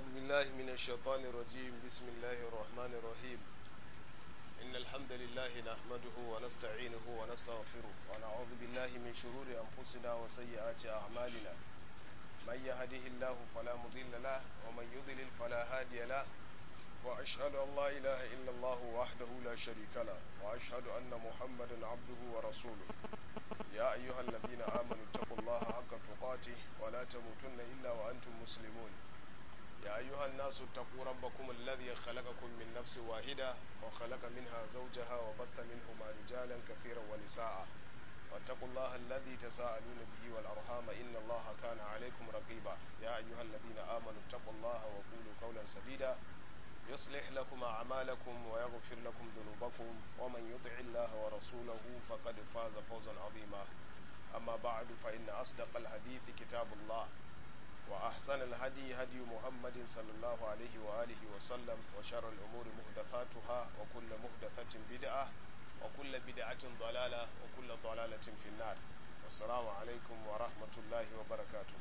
بالله من الشيطان الرجيم بسم الله الرحمن الرحيم إن الحمد لله نحمده ونستعينه ونستغفره ونعوذ بالله من شرور أنفسنا وسيئات أعمالنا من يهده الله فلا مضل له ومن يضلل فلا هادي له وأشهد أن لا إله إلا الله وحده لا شريك له وأشهد أن محمدا عبده ورسوله يا أيها الذين آمنوا اتقوا الله حق تقاته ولا تموتن إلا وأنتم مسلمون يا أيها الناس اتقوا ربكم الذي خلقكم من نفس واحدة وخلق منها زوجها وبث منهما رجالا كثيرا ونساء واتقوا الله الذي تساءلون به والأرحام إن الله كان عليكم رقيبا يا أيها الذين آمنوا اتقوا الله وقولوا قولا سديدا يصلح لكم أعمالكم ويغفر لكم ذنوبكم ومن يطع الله ورسوله فقد فاز فوزا عظيما أما بعد فإن أصدق الحديث كتاب الله وأحسن الهدي هدي محمد صلى الله عليه وآله وسلم وشر الأمور محدثاتها وكل محدثة بدعة وكل بدعة ضلالة وكل ضلالة في النار السلام عليكم ورحمة الله وبركاته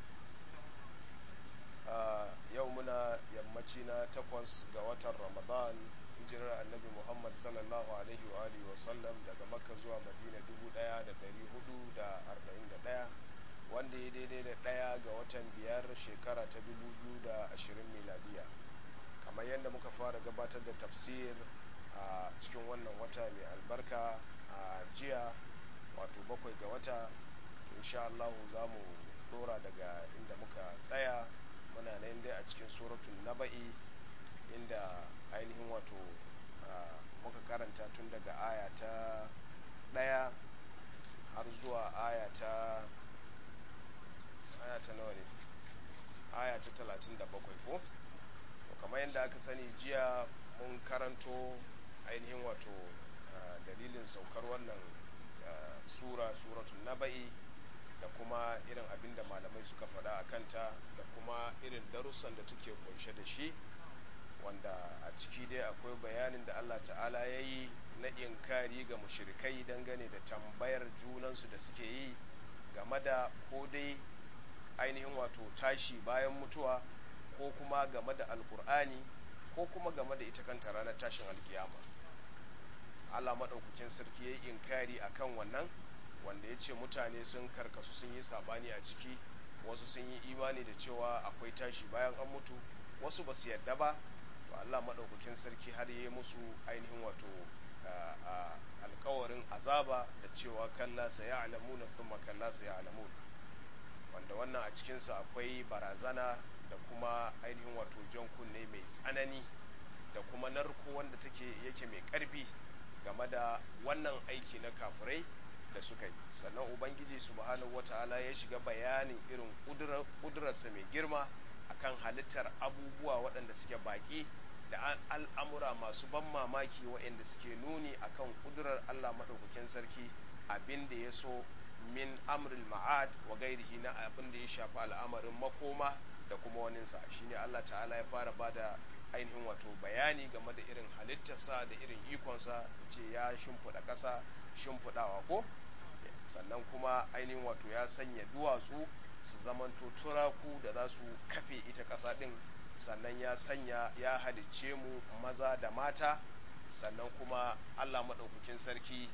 yau muna yammaci na takwas ga watan ramadan hijirar annabi muhammad sallallahu alaihi wa alihi wasallam daga makka zuwa madina 1441 wanda ya daidai da ɗaya ga watan biyar shekara ta 2020 miladiya kamar yadda muka fara gabatar da tafsir a cikin wannan wata mai albarka a jiya wato bakwai ga wata insha Allah za mu dora daga inda muka tsaya muna nan dai a cikin suratul naba'i inda ainihin wato muka karanta tun daga aya ta ɗaya har zuwa aya ta aya ta nawa ne aya ta talatin da bakwai ko kamar yadda aka sani jiya mun karanto ainihin wato dalilin saukar wannan sura suratul naba'i da kuma irin abin da malamai suka faɗa a kanta da kuma irin darussan da take kunshe da shi wanda a ciki dai akwai bayanin da Allah ta'ala ya yi na inkari ga mushrikai dangane da tambayar junansu da suke yi game da ko dai ainihin wato tashi bayan mutuwa ko kuma game da alkur'ani ko kuma game da ita kanta ranar tashin alkiyama Allah maɗaukakin sarki ya yi inkari akan wannan wanda ya ce mutane sun karkasu sun yi sabani a ciki wasu sun yi imani da cewa akwai tashi bayan an mutu wasu ba su yadda ba to Allah maɗaukakin sarki har yi musu ainihin wato alkawarin azaba da cewa kalla sa ya alamu na kuma kalla sa ya alamu wanda wannan a cikinsa akwai barazana da kuma ainihin wato jan kunne mai tsanani da kuma narko wanda take yake mai ƙarfi game da wannan aiki na kafirai da suka yi sannan ubangiji subhanahu wata'ala ya shiga bayanin irin kudurarsa mai girma akan halittar abubuwa waɗanda suke baƙi da al'amura masu ban mamaki waɗanda suke nuni akan kudurar Allah maɗaukakin sarki abin da ya so min amril ma'ad wa gairihi na abin da ya shafi al'amarin makoma da kuma waninsa shine Allah ta'ala ya fara bada ainihin wato bayani game da irin halittarsa da irin ikonsa ce ya shimfiɗa ƙasa shimfiɗawa ko sannan kuma ainihin wato ya sanya duwatsu su zamanto turaku da za su kafe ita ƙasa ɗin sannan ya sanya ya halicce mu maza da mata sannan kuma allah maɗaukakin sarki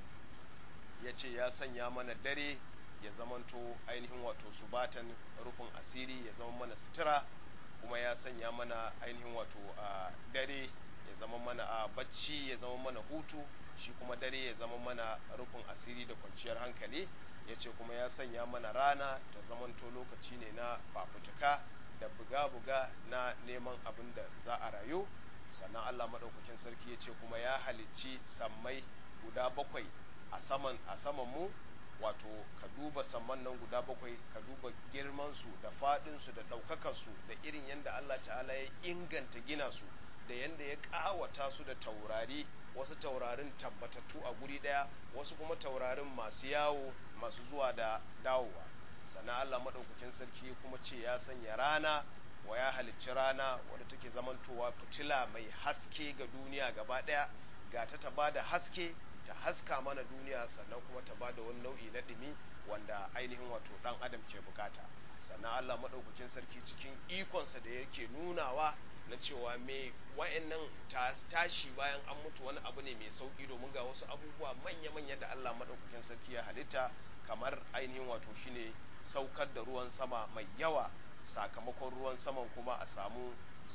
ya ce ya sanya mana dare ya zamanto ainihin wato subatan rufin asiri ya zama mana sutura kuma ya sanya mana ainihin wato a dare ya zama mana a bacci ya zama mana hutu shi kuma dare ya zama mana rufin asiri da kwanciyar hankali ya ce kuma ya sanya mana rana ta zamanto lokaci ne na fafutuka da buga-buga na neman abin da za a rayu sannan allah maɗaukakin sarki ya ce kuma ya halicci sammai guda bakwai a saman a saman mu wato ka duba samman nan guda bakwai ka duba girmansu da faɗinsu da ɗaukakarsu da irin yadda allah ta'ala ya inganta gina su da yadda ya ƙawata su da taurari wasu taurarin tabbatattu a guri ɗaya wasu kuma taurarin masu yawo masu zuwa da dawowa sannan Allah maɗaukakin sarki kuma ce ya sanya rana wa ya halicci rana wadda take zamantowa fitila mai haske ga duniya gaba ɗaya ga ta ta bada haske ta haska mana duniya sannan kuma ta bada wani nau'i na ɗumi wanda ainihin wato ɗan adam ke bukata sannan Allah maɗaukakin sarki cikin ikonsa da yake nunawa na cewa me wa'annan tashi bayan an mutu wani abu ne mai sauki domin ga wasu abubuwa manya-manya da Allah maɗaukakin sarki ya halitta kamar ainihin wato shine saukar da ruwan sama mai yawa sakamakon ruwan saman kuma a samu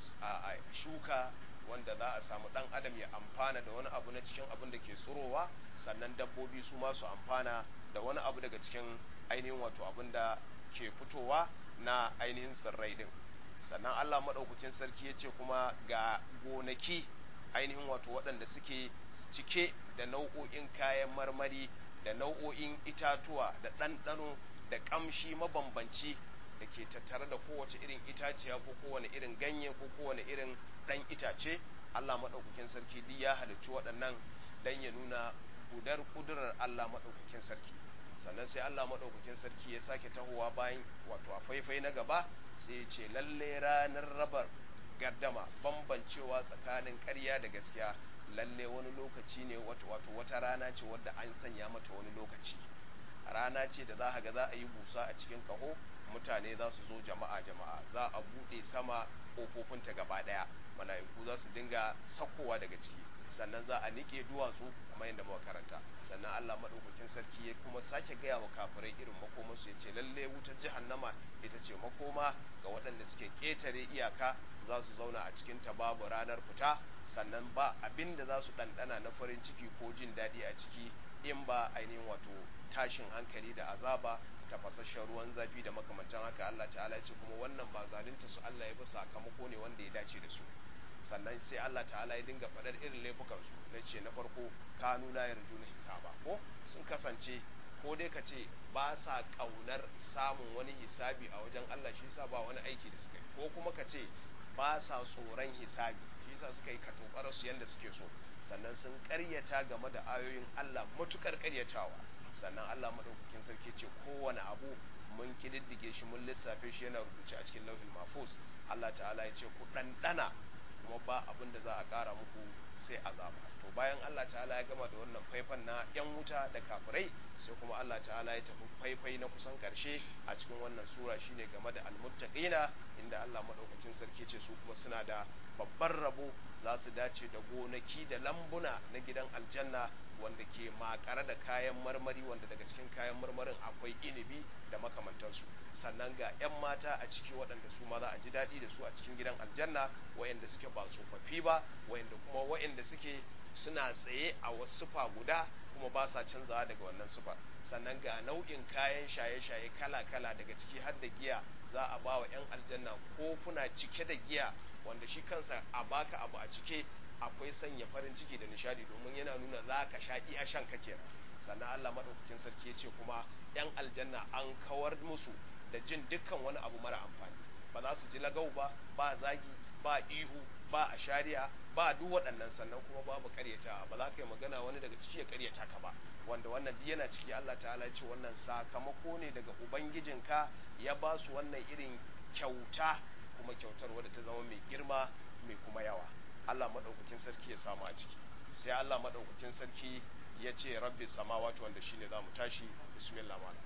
a shuka wanda za a samu dan adam ya amfana da wani abu na cikin abin da ke tsurowa sannan dabbobi su ma su amfana da wani abu daga cikin ainihin wato abin da ke fitowa na ainihin tsirrai din sannan Allah maɗaukakin sarki ya ce kuma ga gonaki ainihin wato waɗanda suke cike da nau'o'in kayan marmari da nau'o'in itatuwa da ɗanɗano da ƙamshi mabambanci da ke tattare da kowace irin itaciya ko kowane irin ganye ko kowane irin ɗan itace Allah maɗaukakin sarki duk ya halicci waɗannan dan ya nuna gudar ƙudurar Allah maɗaukakin sarki sannan sai Allah maɗaukakin sarki ya sake tahowa bayan wato a faifai na gaba sai ya ce lalle ranar rabar gardama bambancewa tsakanin ƙarya da gaskiya lalle wani lokaci ne wato wata rana ce wadda an sanya mata wani lokaci rana ce da za ga za a yi busa a cikin kaho mutane za su zo jama'a jama'a za a buɗe sama ƙofofinta gaba ɗaya mala'iku za su dinga sakkowa daga ciki sannan za a niƙe duwatsu kamar yadda muka karanta sannan Allah maɗaukakin sarki ya kuma sake gaya wa kafirai irin makomansu ya ce lalle wutar jahannama ita ce makoma ga waɗanda suke ƙetare iyaka za su zauna a cikin ta babu ranar fita sannan ba abin da za su ɗanɗana na farin ciki ko jin daɗi a ciki in ba ainihin wato tashin hankali da azaba tafasasshen ruwan zafi da makamantan haka Allah ta'ala ce kuma wannan ba zalunta su Allah ya bi sakamako ne wanda ya dace da su sannan sai Allah ta'ala ya dinga faɗar irin laifukan su na ce na farko kanu la yarjuna hisaba ko sun kasance ko dai ka ce ba sa ƙaunar samun wani hisabi a wajen Allah shi yasa ba wani aiki da suka yi ko kuma ka ce ba sa tsoron hisabi shi yasa suka yi katobar su yanda suke so sannan sun ƙaryata game da ayoyin Allah matukar ƙaryatawa sannan Allah madaukakin sarki ce kowane abu mun kididdige shi mun lissafe shi yana rubuce a cikin lauhin mahfuz Allah ta'ala ya ce ku ɗanɗana kuma ba abin da za a ƙara muku sai azaba to bayan Allah ta'ala ya gama da wannan faifan na yan wuta da kafirai sai kuma Allah ta'ala ya tafi faifai na kusan karshe a cikin wannan sura shine game da almuttaqina inda Allah madaukakin sarki ce su kuma suna da babban rabo za su dace da gonaki da lambuna na gidan aljanna wanda ke makare da kayan marmari wanda daga cikin kayan marmarin akwai inibi da makamantansu sannan ga 'yan mata a ciki waɗanda su ma za a ji daɗi da su a cikin gidan aljanna wayanda suke ba tsofaffi ba wayanda kuma wayanda suke suna tsaye a wasu sufa guda kuma ba sa canzawa daga wannan sufa sannan ga nau'in kayan shaye-shaye kala-kala daga ciki har da giya za a ba wa 'yan aljanna kofuna cike da giya wanda shi kansa a baka abu a cike akwai sanya farin ciki da nishadi domin yana nuna za ka sha iya shan ka kenan sannan Allah madaukakin sarki ya ce kuma 'yan aljanna an kawar musu da jin dukkan wani abu mara amfani ba za su ji lagau ba ba zagi ba ihu ba a shari'a ba duk waɗannan sannan kuma babu karyata ba za ka yi magana wani daga ciki ya karyata ka ba wanda wannan duk yana ciki Allah ta'ala ce wannan sakamako ne daga ubangijinka ya ba su wannan irin kyauta kuma kyautar wadda ta zama mai girma mai kuma yawa Allah madaukakin sarki ya samu a ciki sai Allah madaukakin sarki ya ce rabbi samawati wanda shine zamu tashi bismillah mala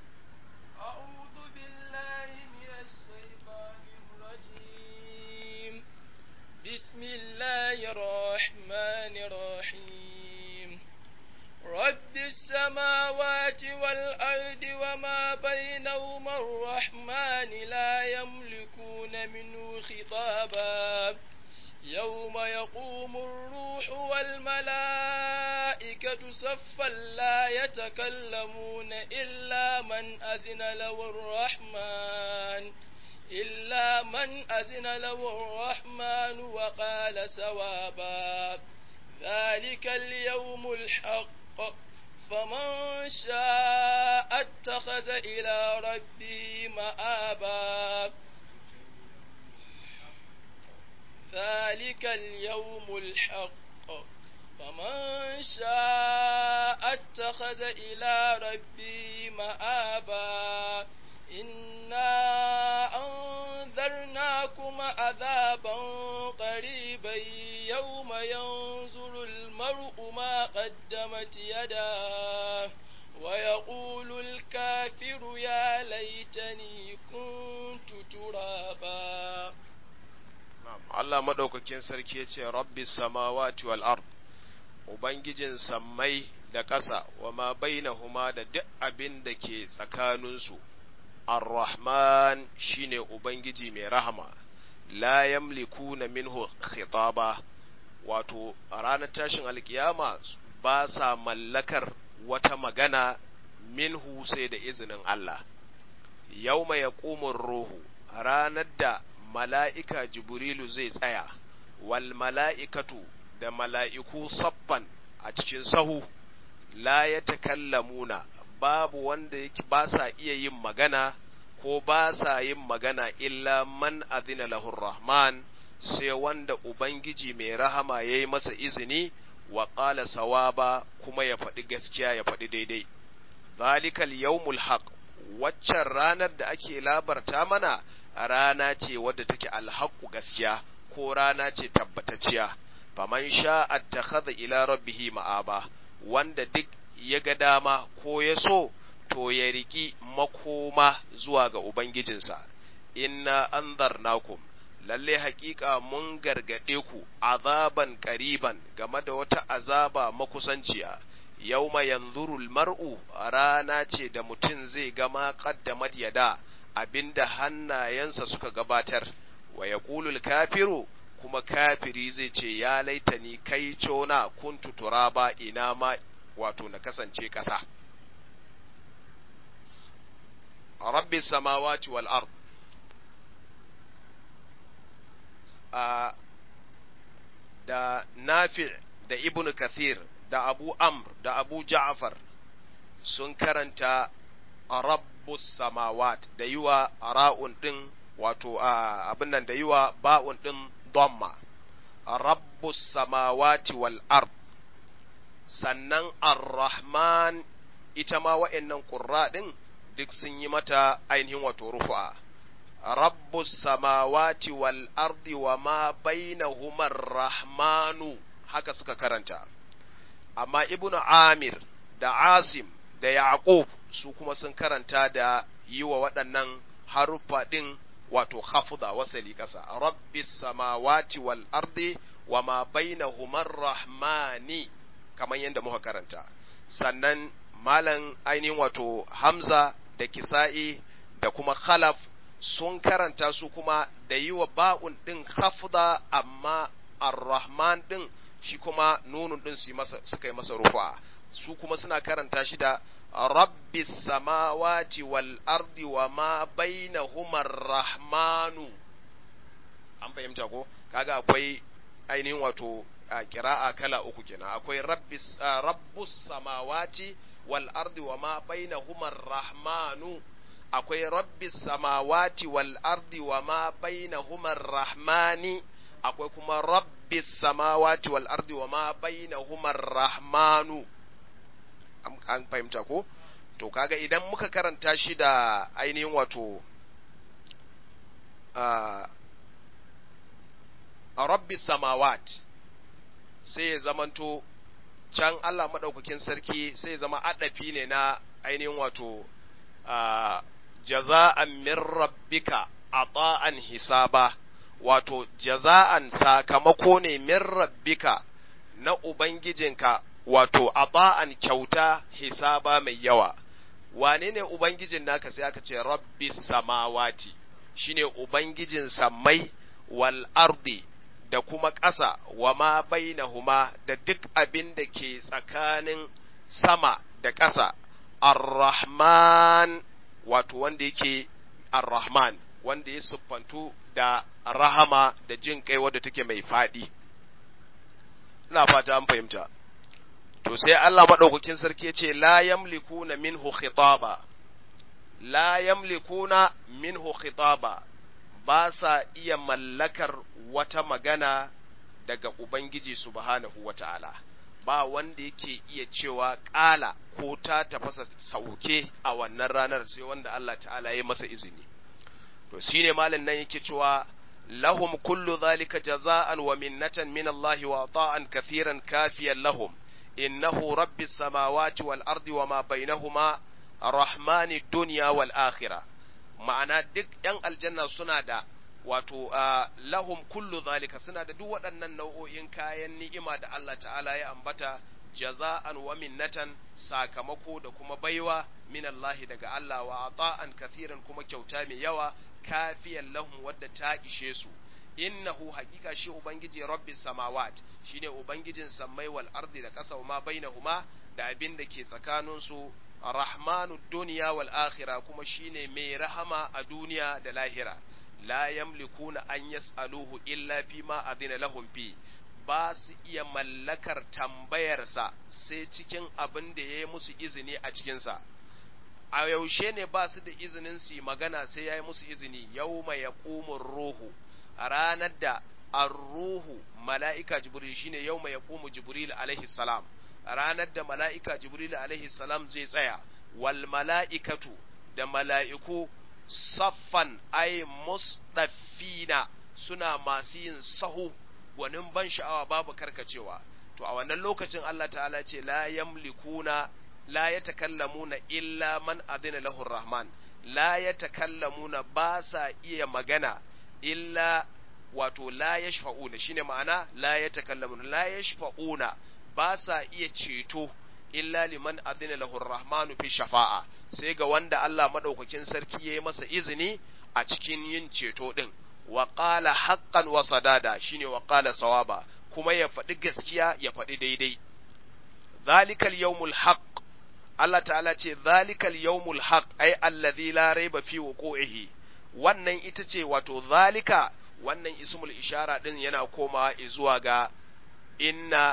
أعوذ بالله من الشيطان الرجيم بسم الله الرحمن الرحيم رب السماوات والأرض وما بينهما الرحمن لا يملكون منه خطابا يوم يقوم الروح والملائكة صفا لا يتكلمون إلا من أذن له الرحمن إلا من أذن له الرحمن وقال سوابا ذلك اليوم الحق فمن شاء اتخذ إلى ربه مآبا ذلك اليوم الحق فمن شاء اتخذ إلى ربه مآبا إنا أنذرناكم عذابا قريبا يوم ينظر المرء ما قدمت يداه ويقول الكافر يا ليتني كنت ذكرا Allah maɗaukakin sarki ya ce, Rabbi samawati wal ard Ubangijin sammai da ƙasa, wa ma bainahuma da duk abin da ke tsakaninsu, Ar-Rahman shi ne Ubangiji mai rahama, la yamliku na minhu khitaba wato, a ranar tashin alkiyama ba sa mallakar wata magana minhu sai da izinin Allah. Yau mai ruhu, ranar da mala'ika Jibrilu zai tsaya, wal mala'ikatu da mala'iku saffan a cikin sahu, la ya takallamuna babu wanda yake ba sa iya yin magana ko ba sa yin magana illa man azina lahur rahman sai wanda Ubangiji mai rahama ya yi masa izini wa ƙala sawaba kuma ya faɗi gaskiya ya faɗi daidai. Zalikal yawmul haq waccan ranar da ake labarta mana rana ce wadda take alhaku gaskiya ko rana ce tabbatacciya faman sha attakhadha ila rabbihi ma'aba wanda duk ya ga dama ko ya so to ya riki makoma zuwa ga ubangijinsa inna anzarnakum lalle haƙiƙa mun gargaɗe ku azaban ƙariban game da wata azaba makusanciya yauma yanzurul mar'u rana ce da mutum zai gama qaddamat yada abinda hannayensa suka gabatar wa yaqulul kafiru kuma kafiri zai ce ya laitani kai cona kuntu turaba ina ma wato na kasance ƙasa rabbi samawati wal ard a da nafi da ibn kathir da abu amr da abu ja'far sun karanta rabbus samawat da yiwa ra'un din wato abin nan da yiwa ba'un din dhamma rabbus samawati wal ard sannan ar-rahman ita ma wa'annan qurra din duk sun yi mata ainihin wato rufu'a rabbus samawati wal ardi wa ma bainahuma ar-rahmanu haka suka karanta amma ibnu amir da asim da yaqub su kuma sun karanta da yi wa waɗannan haruffa ɗin wato khafda wasali ƙasa rabbis samawati wal ardi wa ma bainahuma rahmani kamar yadda muka karanta sannan malam ainihin wato hamza da kisa'i da kuma khalaf sun karanta su kuma da yi wa ba'un ɗin khafda amma ar-rahman ɗin shi kuma nunun ɗin suka yi masa rufa su kuma suna karanta shi da rabbi samawati wal ardi wa ma bainahuma rahmanu an fahimta ko kaga akwai ainihin wato kira'a kala uku kenan akwai rabbus samawati wal ardi wa ma bainahuma rahmanu akwai rabbis samawati wal ardi wa ma bainahuma rahmani akwai kuma rabbis samawati wal ardi wa ma bainahuma rahmanu an fahimta ko to kaga idan muka karanta shi da ainihin wato a rabbis samawat sai ya zamanto can Allah maɗaukakin sarki sai zama adafi ne na ainihin wato jaza'an min rabbika ata'an hisaba wato jaza'an sakamako ne min rabbika na ubangijinka wato ata'an kyauta hisaba mai yawa wane ne ubangijin naka sai aka ce rabbi samawati shine ubangijin sammai wal ardi da kuma ƙasa wa ma bainahuma da duk abin da ke tsakanin sama da ƙasa ar-rahman wato wanda yake ar-rahman wanda ya siffantu da rahama da jin kai wadda take mai faɗi ina fata an fahimta to sai Allah maɗaukakin sarki ya ce la yamlikuna minhu khitaba la yamlikuna minhu khitaba ba sa iya mallakar wata magana daga Ubangiji subhanahu wa ta'ala, ba wanda yake iya cewa ƙala ko ta tafasa sauke a wannan ranar sai wanda Allah ta'ala ya masa izini. To, shi ne malin nan yake cewa, lahum kullu zalika jaza'an wa minnatan min Allah wa ta'an kathiran kafiyan lahum, innahu rabbi samawati wal ardi wa ma bainahuma rahmani dunya wal akhirah. ma'ana duk ‘yan aljanna suna da wato lahum kullu zalika suna da duk waɗannan nau'o'in kayan ni'ima da Allah ta'ala ya ambata jaza'an wa minnatan sakamako da kuma baiwa min Allah daga Allah wa ata'an kathiran kuma kyauta mai yawa kafiyan lahum wadda ta ishe su innahu haqiqa shi ubangiji rabbis samawat shine ubangijin sammai wal ardi da ƙasa ma bainahuma da abin da ke tsakanin su rahmanud dunya wal akhirah kuma shine mai rahama a duniya da lahira la yamlikuna an yas'aluhu illa fi ma adina lahum fi ba su iya mallakar tambayarsa sai cikin abin da ya yi musu izini a cikinsa a yaushe ne ba su da izinin su magana sai ya yi musu izini yau mai ya ruhu a ranar da ruhu mala'ika jibril shine yau mai ya jibril alaihi salam a ranar da mala'ika jibril alaihi salam zai tsaya wal mala'ikatu da mala'iku saffan ay mustaffina suna masu yin sahu gwanin ban sha'awa babu karkacewa to a wannan lokacin Allah ta'ala ce la yamlikuna la yatakallamuna illa man adina lahu rahman la yatakallamuna ba sa iya magana illa wato la yashfa'una shine ma'ana la yatakallamuna la yashfa'una ba sa iya ceto illa liman adina lahu rahmanu fi shafa'a sai ga wanda Allah madaukakin sarki yayi masa izini a cikin yin ceto din wa qala haqqan wa sadada shine wa qala sawaba kuma ya faɗi gaskiya ya faɗi daidai zalikal yawmul haqq Allah ta'ala ce zalikal yawmul haqq ai allazi la raiba fi wuqu'ihi wannan ita ce wato zalika wannan ismul ishara din yana komawa zuwa ga inna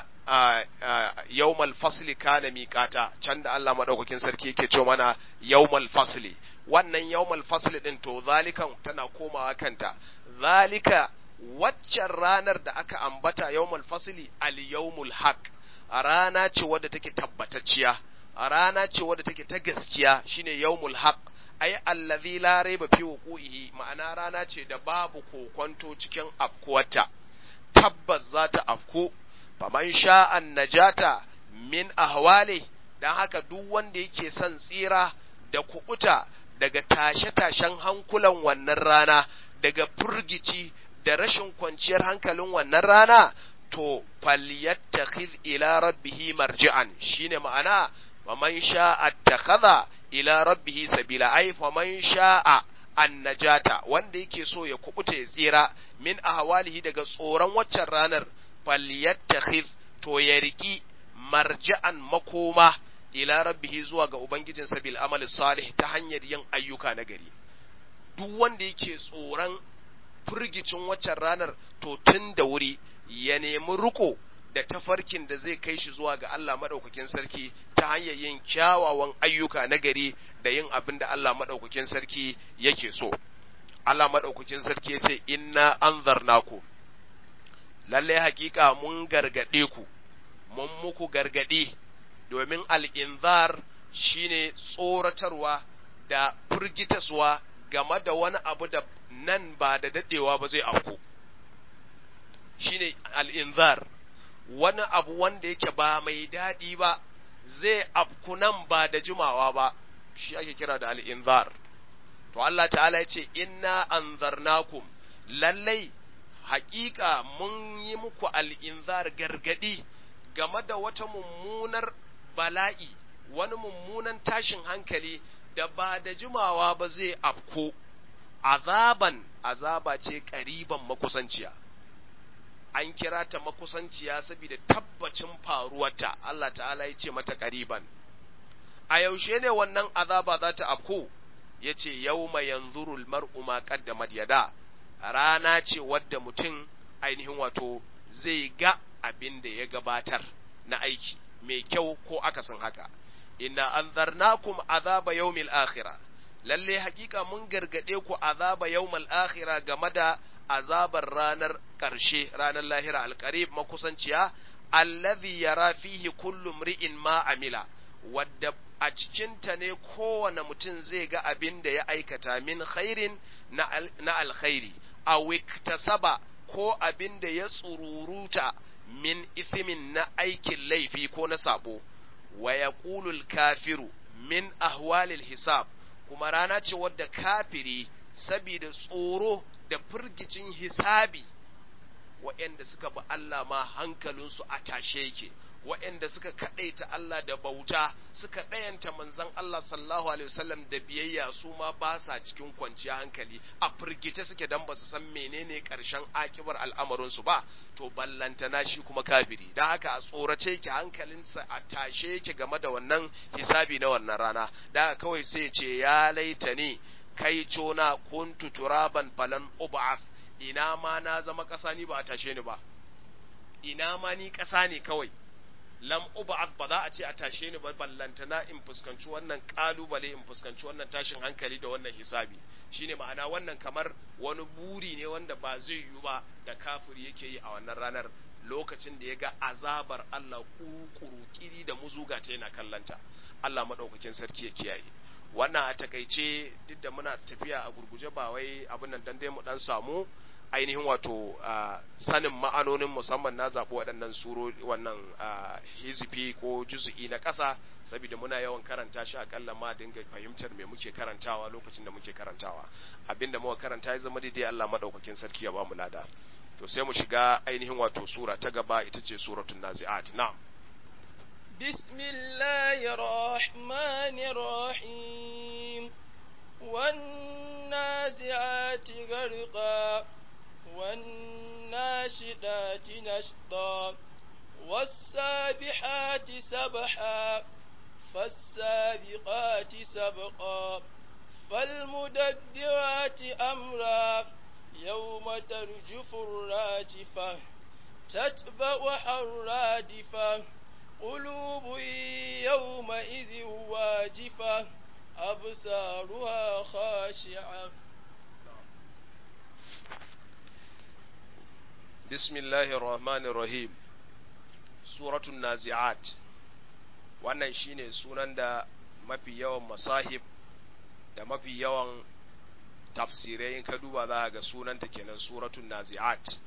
yawmal fasli kana miqata can da Allah madaukakin sarki yake ce mana yawmal fasli wannan yawmal fasli din to zalikan tana komawa kanta zalika waccan ranar da aka ambata yawmal fasli al yawmul haq a rana ce wadda take tabbatacciya a rana ce wadda take ta gaskiya shine yawmul haq ai allazi la raiba fi wuqu'ihi ma'ana rana ce da babu kokonto cikin afkuwarta tabbas za ta afku faman sha'an najata min ahwali dan haka duk wanda yake son tsira da kuɓuta daga tashe-tashen hankulan wannan rana daga furgici da rashin kwanciyar hankalin wannan rana to falyattakhiz ila rabbihi marji'an shine ma'ana faman sha'a takhadha ila rabbihi sabila ai faman sha'a annajata wanda yake so ya kubuta ya tsira min ahwalihi daga tsoron waccan ranar falyattakhiz to ya riki marji'an makoma ila rabbihi zuwa ga ubangijin sabil amal salih ta hanyar yin ayyuka na gari duk wanda yake tsoron firgicin waccan ranar to tun da wuri ya nemi riko da tafarkin da zai kai shi zuwa ga Allah maɗaukakin sarki ta hanyar yin kyawawan ayyuka na gari da yin abin da Allah maɗaukakin sarki yake so. Allah maɗaukakin sarki ya ce, Inna an ku, lallai hakika mun gargaɗe ku, mun muku gargaɗe, domin al'inzar shi ne tsoratarwa da firgitaswa game da wani abu da nan ba da daɗewa ba zai afku. Shi ne al'inzar. wani abu wanda yake ba mai daɗi ba zai afku nan ba da jimawa ba shi ake kira da al'inzar to Allah ta'ala ya ce inna anzarnakum lallai haƙiƙa mun yi muku al'inzar gargaɗi game da wata mummunar bala'i wani mummunan tashin hankali da ba da jimawa ba zai afko azaban azaba ce ƙariban makusanciya an kira ta makusanciya saboda tabbacin faruwarta Allah ta'ala ya ce mata ƙariban a yaushe ne wannan azaba za ta afko ya ce yau mai yanzurul mar'u ma qaddamat yada rana ce wadda mutum ainihin wato zai ga abin da ya gabatar na aiki mai kyau ko akasin haka inna anzarnakum azaba yawmil akhirah lalle hakika mun gargade ku azaba yawmal akhirah game da azabar ranar ƙarshe ranar lahira alƙarib makusanciya allazi yara fihi kullu mri'in ma amila wadda a cikinta ne kowane mutum zai ga abin da ya aikata min khairin na alkhairi a wiktasaba ko abin da ya tsururuta min isimin na aikin laifi ko na sabo wa yaqulul kafiru min ahwalil hisab kuma rana ce wadda kafiri sabida tsoro da firgicin hisabi waɗanda suka bi Allah ma hankalinsu a tashe yake waɗanda suka kaɗaita Allah da bauta suka ɗayanta manzon Allah sallallahu alaihi wasallam da biyayya su ma ba sa cikin kwanciya hankali a firgice suke dan ba su san menene ƙarshen akibar al'amarinsu ba to ballantana shi kuma kafiri dan haka a tsorace yake hankalinsa a tashe yake game da wannan hisabi na wannan rana da kawai sai ce ya laita ne kai cona kuntu turaban falan ub'ath ina ma na zama ƙasa ni ba a tashe ni ba ina ma ni ƙasa ne kawai lam ub'ath ba za a ce a tashe ni ba ballantana in fuskanci wannan kalubale in fuskanci wannan tashin hankali da wannan hisabi shine ma'ana wannan kamar wani buri ne wanda ba zai yiwu ba da kafiri yake yi a wannan ranar lokacin da ya ga azabar Allah kuru kiri da muzuga ta yana kallanta Allah madaukakin sarki ya kiyaye wannan a takaice duk da muna tafiya a gurguje ba wai abin nan dan dai mu dan samu ainihin wato sanin ma'anonin musamman na zaɓi waɗannan suro wannan hizifi ko juzu'i na ƙasa saboda muna yawan karanta shi akalla ma dinga fahimtar me muke karantawa lokacin da muke karantawa abinda muka karanta ya zama daidai Allah madaukakin sarki ya ba mu lada to sai mu shiga ainihin wato sura ta gaba ita ce suratul nazi'at na'am بسم الله الرحمن الرحيم والنازعات غرقا والناشدات نشطا والسابحات سبحا فالسابقات سبقا فالمدبرات أمرا يوم ترجف الراجفة تتبعها الرادفة قلوب يومئذ واجفة أبصارها خاشعة بسم الله الرحمن الرحيم سورة النازعات wannan shine sunan da mafi yawan masahib da mafi yawan tafsirai in ka duba za ga sunanta kenan suratun nazi'at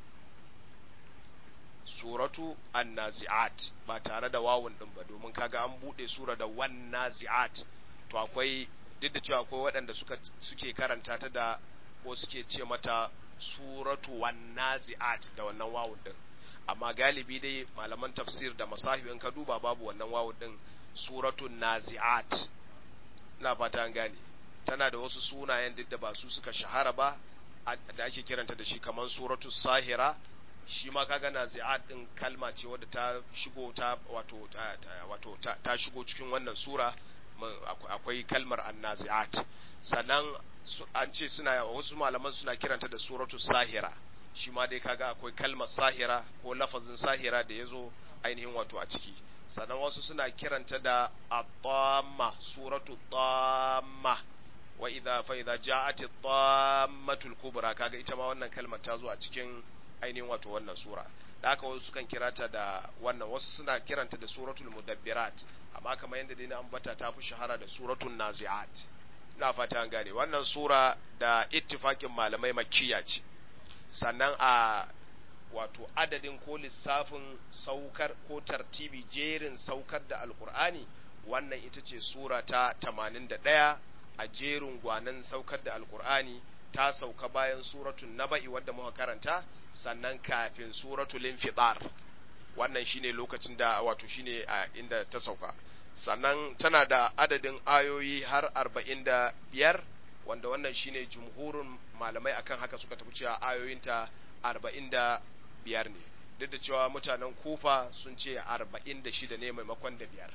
suratu an-nazi'at ba tare da wawun din ba domin kaga an bude sura da wan nazi'at to akwai duk da cewa akwai waɗanda suka suke karanta ta da ko suke ce mata suratu wan nazi'at da wannan wawun din amma galibi dai malaman tafsir da masahibin ka duba babu wannan wawun din suratu nazi'at na fata an gane tana da wasu sunayen duk da ba su suka shahara ba da ake kiranta da shi kamar suratu sahira shi ma kaga nazi'at din kalma ce wadda ta shigo ta wato ta, wato ta, ta shigo cikin wannan sura akwai kalmar annazi'at sannan an ce suna wasu malaman suna kiranta da suratu sahira shi ma dai kaga akwai kalmar sahira ko lafazin sahira da yazo ainihin wato a ciki sannan wasu suna kiranta da at-tamma suratu tamma wa idza fa idza ja'at at-tammatul kubra kaga ita ma wannan kalmar ta zo a cikin ainihin wato wannan sura da haka wasu sukan kirata da wannan wasu suna kiranta da suratul mudabbirat amma kamar yadda dai na ambata ta fi shahara da suratul nazi'at ina fata an gane wannan sura da ittifakin malamai makkiya ce sannan a wato adadin ko lissafin saukar ko tartibi jerin saukar da alkur'ani wannan ita ce sura ta 81 a jerin gwanan saukar da alkur'ani ta sauka bayan suratun naba'i wadda muka karanta sannan kafin suratul infitar wannan shine lokacin da wato shine a inda ta sauka sannan tana da adadin ayoyi har arba'in da biyar wanda wannan shine jumhurin malamai akan haka suka tafi cewa ayoyinta arba'in da biyar ne duk da cewa mutanen kufa sun ce arba'in da shida ne maimakon da biyar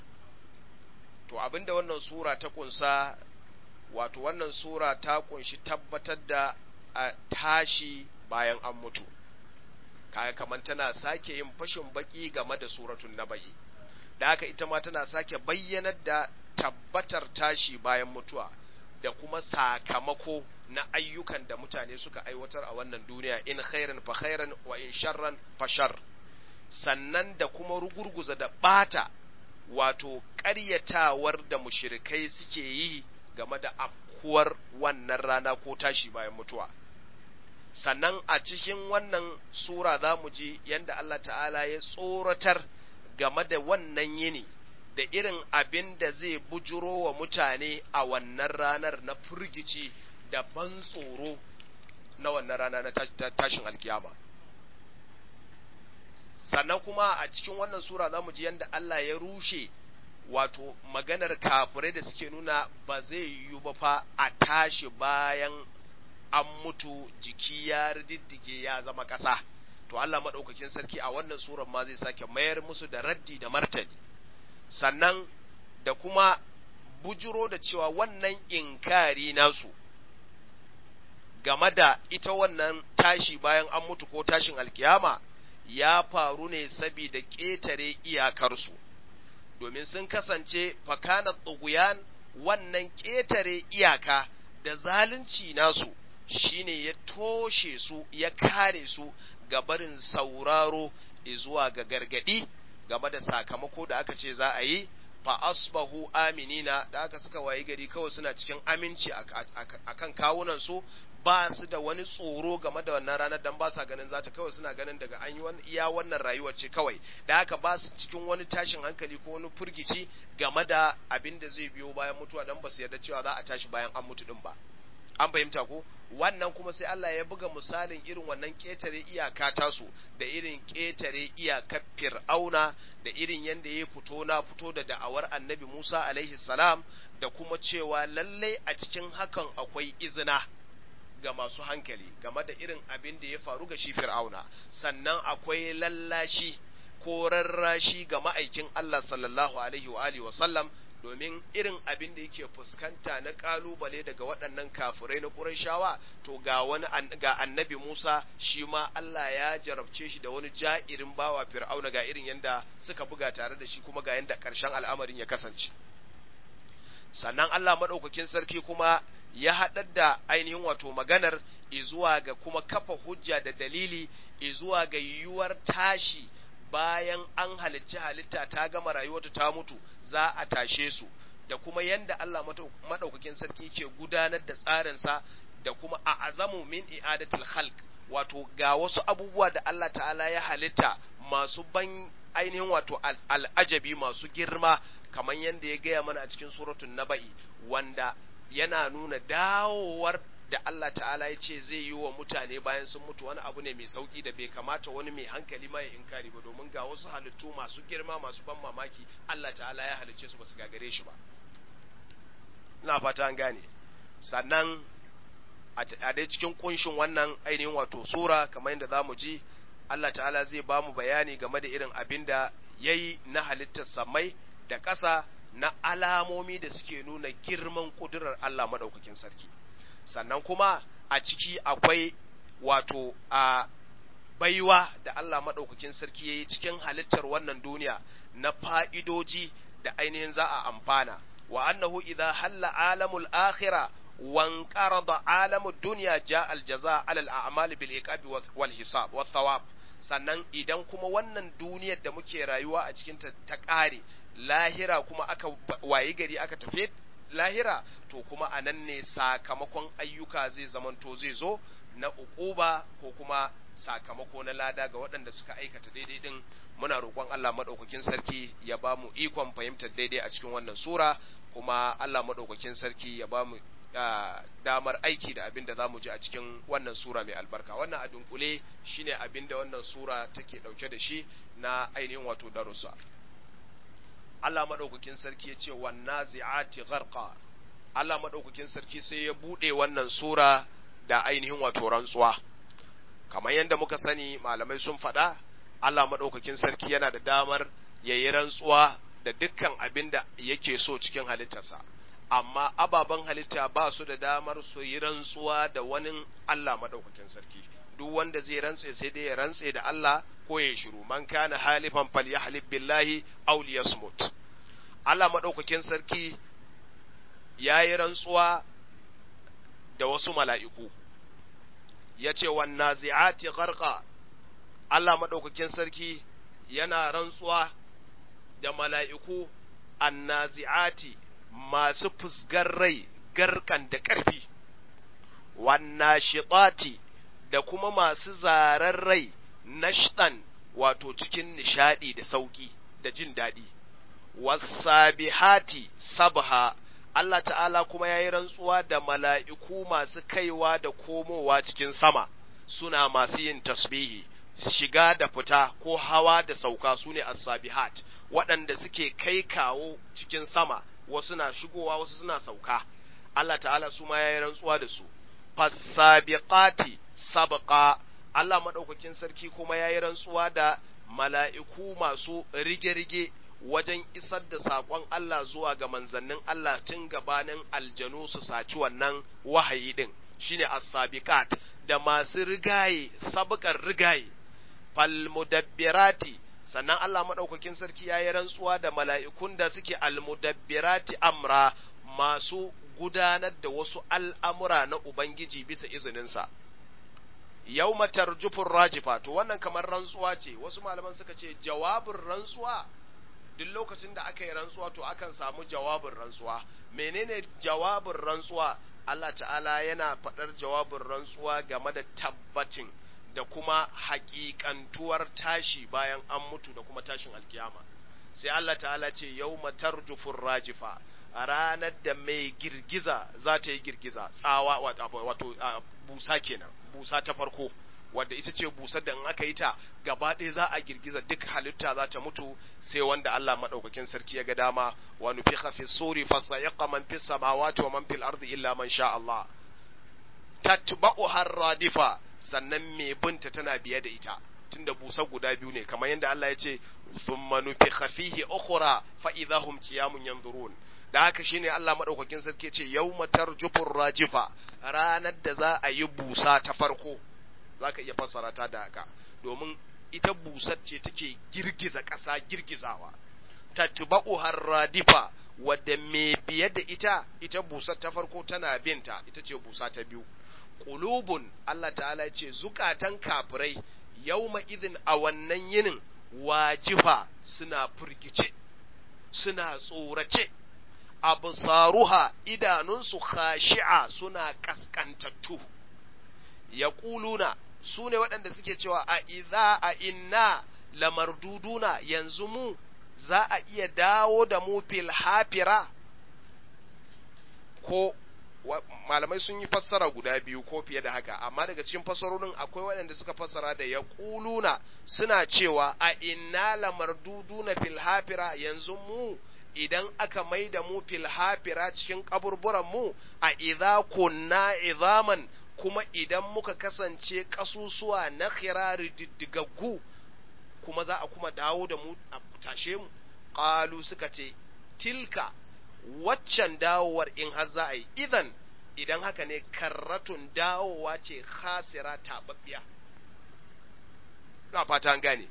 to abinda wannan sura ta kunsa wato wannan sura ta kunshi tabbatar da a tashi bayan an mutu kaya kamar tana sake yin fashin baki game da suratun naba'i da haka ita ma tana sake bayyanar da tabbatar tashi bayan mutuwa da kuma sakamako na ayyukan da mutane suka aiwatar a wannan duniya in khairan fa khairan wa in sharran fa shar sannan da kuma rugurguza da bata wato ƙaryatawar da mushrikai suke yi game da afkuwar wannan rana ko tashi bayan mutuwa sannan a cikin wannan sura za mu ji yadda Allah ta'ala ya tsoratar game da wannan yini da irin abin da zai bujuro wa mutane a wannan ranar na firgici da ban tsoro na wannan rana na tashin alkiyama sannan kuma a cikin wannan sura za mu ji yadda Allah ya rushe wato maganar kafirai da suke nuna ba zai yiwu ba fa a tashi bayan an mutu jiki ya riddige ya zama ƙasa to Allah maɗaukakin sarki a wannan surar ma zai sake mayar musu da raddi da martani sannan da kuma bujuro da cewa wannan inkari nasu game da ita wannan tashi bayan an mutu ko tashin alkiyama ya faru ne saboda ƙetare iyakarsu domin sun kasance fakana tsuguyan wannan ƙetare iyaka da zalunci nasu shine ya toshe su ya kare su ga barin sauraro zuwa ga gargadi game da sakamako da aka ce za a yi fa asbahu aminina da aka suka wayi gari kawai suna cikin aminci akan kawunan su ba su da wani tsoro game da wannan ranar dan ba sa ganin zata kawai suna ganin daga an yi wani iya wannan rayuwar ce kawai da haka ba su cikin wani tashin hankali ko wani furgici game da abin da zai biyo bayan mutuwa dan ba su yarda cewa za a tashi bayan an mutu din ba an fahimta ko wannan kuma sai Allah ya buga misalin irin wannan ƙetare iyaka tasu da irin ƙetare iyakar fir'auna da irin yadda ya fito na fito da da'awar annabi Musa alaihi salam da kuma cewa lallai a cikin hakan akwai izina ga masu hankali game da irin abin da ya faru ga shi fir'auna sannan akwai lallashi ko rarrashi ga ma'aikin Allah sallallahu alaihi wa alihi wa sallam domin irin abin da yake fuskanta na kalubale daga waɗannan kafirai na Qurayshawa to ga wani ga annabi Musa shi ma Allah ya jarabce shi da wani ja'irin bawa Fir'auna ga irin yanda suka buga tare da shi kuma ga yanda ƙarshen al'amarin ya kasance sannan Allah madaukakin sarki kuma ya haɗar da ainihin wato maganar izuwa ga kuma kafa hujja da dalili izuwa ga yiwuwar tashi bayan an halicci halitta ta gama rayuwarta ta mutu za a tashe su da kuma yanda Allah madaukakin sarki ke gudanar da tsarinsa da kuma a azamu min i'adatul khalq wato ga wasu abubuwa da Allah ta'ala ya halitta masu ban ainihin wato al'ajabi masu girma kamar yanda ya gaya mana a cikin suratul naba'i wanda yana nuna dawowar da Allah ta'ala ya ce zai yi wa mutane bayan sun mutu wani abu ne mai sauki da bai kamata wani mai hankali ma ya inkari ba domin ga wasu halittu masu girma masu ban mamaki Allah ta'ala ya halicce su basu gagare shi ba ina fata an gane sannan a dai cikin kunshin wannan ainihin wato sura kamar yadda zamu ji Allah ta'ala zai ba mu bayani game da irin abin da ya yi na halittar samai da ƙasa na alamomi da suke nuna girman ƙudurar Allah maɗaukakin sarki sannan kuma a ciki akwai wato a baiwa da Allah maɗaukakin sarki ya yi cikin halittar wannan duniya na fa'idoji da ainihin za a amfana wa annahu idza halla alamul akhira wan qarada alamud dunya ja al jaza al a'mal bil iqabi wal hisab wat thawab sannan idan kuma wannan duniyar da muke rayuwa a cikin ta ta ƙare lahira kuma aka wayi gari aka tafi lahira to kuma a nan ne sakamakon ayyuka zai zamanto zai zo na uquba ko kuma sakamako na lada ga waɗanda suka aikata daidai din muna roƙon Allah maɗaukakin sarki ya ba mu ikon fahimtar daidai a cikin wannan sura kuma Allah maɗaukakin sarki ya ba mu damar aiki da abin da za mu ji a cikin wannan sura mai albarka wannan a dunkule shine abin da wannan sura take ɗauke da shi na ainihin wato darussa Allah maɗaukakin sarki ya ce wanna zi'ati gharqa Allah maɗaukakin sarki sai ya buɗe wannan sura da ainihin wato rantsuwa kamar yadda muka sani malamai sun faɗa Allah maɗaukakin sarki yana da damar ya yi rantsuwa da dukkan abin da yake so cikin halittarsa amma ababen halitta ba su da damar su yi rantsuwa da wani Allah maɗaukakin sarki duk wanda zai rantse sai dai ya rantse da Allah ko ya shiru man kana halifan falyahlib billahi aw liyasmut Allah madaukakin sarki yayi rantsuwa da wasu mala'iku yace wan nazi'ati gharqa Allah madaukakin sarki yana rantsuwa da mala'iku annazi'ati masu fusgar rai garkan da ƙarfi wan nashitati da kuma masu zarar rai nashtan wato cikin nishadi da sauki da jin daɗi wasabihati sabha Allah ta'ala kuma ya yi rantsuwa da mala'iku masu kaiwa da komowa cikin sama suna masu yin tasbihi shiga da fita ko hawa da sauka su ne as-sabihat waɗanda suke kai kawo cikin sama wasu na shigowa wasu suna sauka Allah ta'ala su ma ya yi rantsuwa da su fasabiqati sabqa Allah madaukakin sarki kuma ya yi rantsuwa da mala'iku masu rige-rige wajen isar da saƙon Allah zuwa ga manzannin Allah tun gabanin aljanu su saci wannan wahayi din shine as-sabiqat da masu rigaye sabqar rigaye fal mudabbirati sannan Allah madaukakin sarki yayi rantsuwa da mala'ikun da suke al mudabbirati amra masu gudanar da wasu al'amura na Ubangiji bisa izininsa. Yau tarjufin rajifa, to wannan kamar rantsuwa ce, wasu malaman suka ce jawabin rantsuwa, duk lokacin da aka yi rantsuwa to akan samu jawabin rantsuwa. Menene jawabin rantsuwa? Allah ta'ala yana faɗar jawabin rantsuwa game da tabbacin da kuma haƙiƙantuwar tashi bayan an mutu da kuma tashin alkiyama. Sai Allah ta'ala ce yau tarjufin rajifa. a ranar da mai girgiza za ta yi girgiza tsawa wato busa kenan busa ta farko wadda ita ce busar da in aka yi ta gaba ɗaya za a girgiza duk halitta za ta mutu sai wanda Allah maɗaukakin sarki ya ga dama wa nufiqa fi suri fa sayaqa man fis samawati wa man fil ardi illa man sha Allah tatba'u harradifa sannan mai binta tana biye da ita tunda busa guda biyu ne kamar yadda Allah ya ce thumma nufiqa fihi ukhra fa idahum qiyamun yanzurun da haka shine Allah madaukakin sarki ce yawma tarjufur rajifa ranar da za a yi busa ta farko zaka iya fassara ta da haka domin ita busar ce take girgiza ƙasa girgizawa tatba'u harradifa wadda me biye da ita ita busar ta farko tana binta ita ce busa ta biyu qulubun Allah ta'ala ce zukatan kafirai yawma idin a wannan yinin wajifa suna furgice suna tsorace absaruha idanunsu khashi'a suna kaskantattu ya ƙuluna su ne waɗanda suke cewa a idza a inna lamarduduna yanzu mu za a iya dawo da mu fil hafira ko malamai sun yi fassara guda biyu ko fiye da haka amma daga cikin fassarorin akwai waɗanda suka fassara da ya ƙuluna suna cewa a inna lamarduduna fil hafira yanzu mu idan aka mai da mu fil hafira cikin kaburburan mu a idza kunna izaman kuma idan muka kasance kasusuwa na khirari diddigaggu kuma za a kuma dawo da mu a tashe mu qalu suka ce tilka waccan dawowar in har za a yi idan idan haka ne karratun dawowa ce khasira tababbiya na fata an gane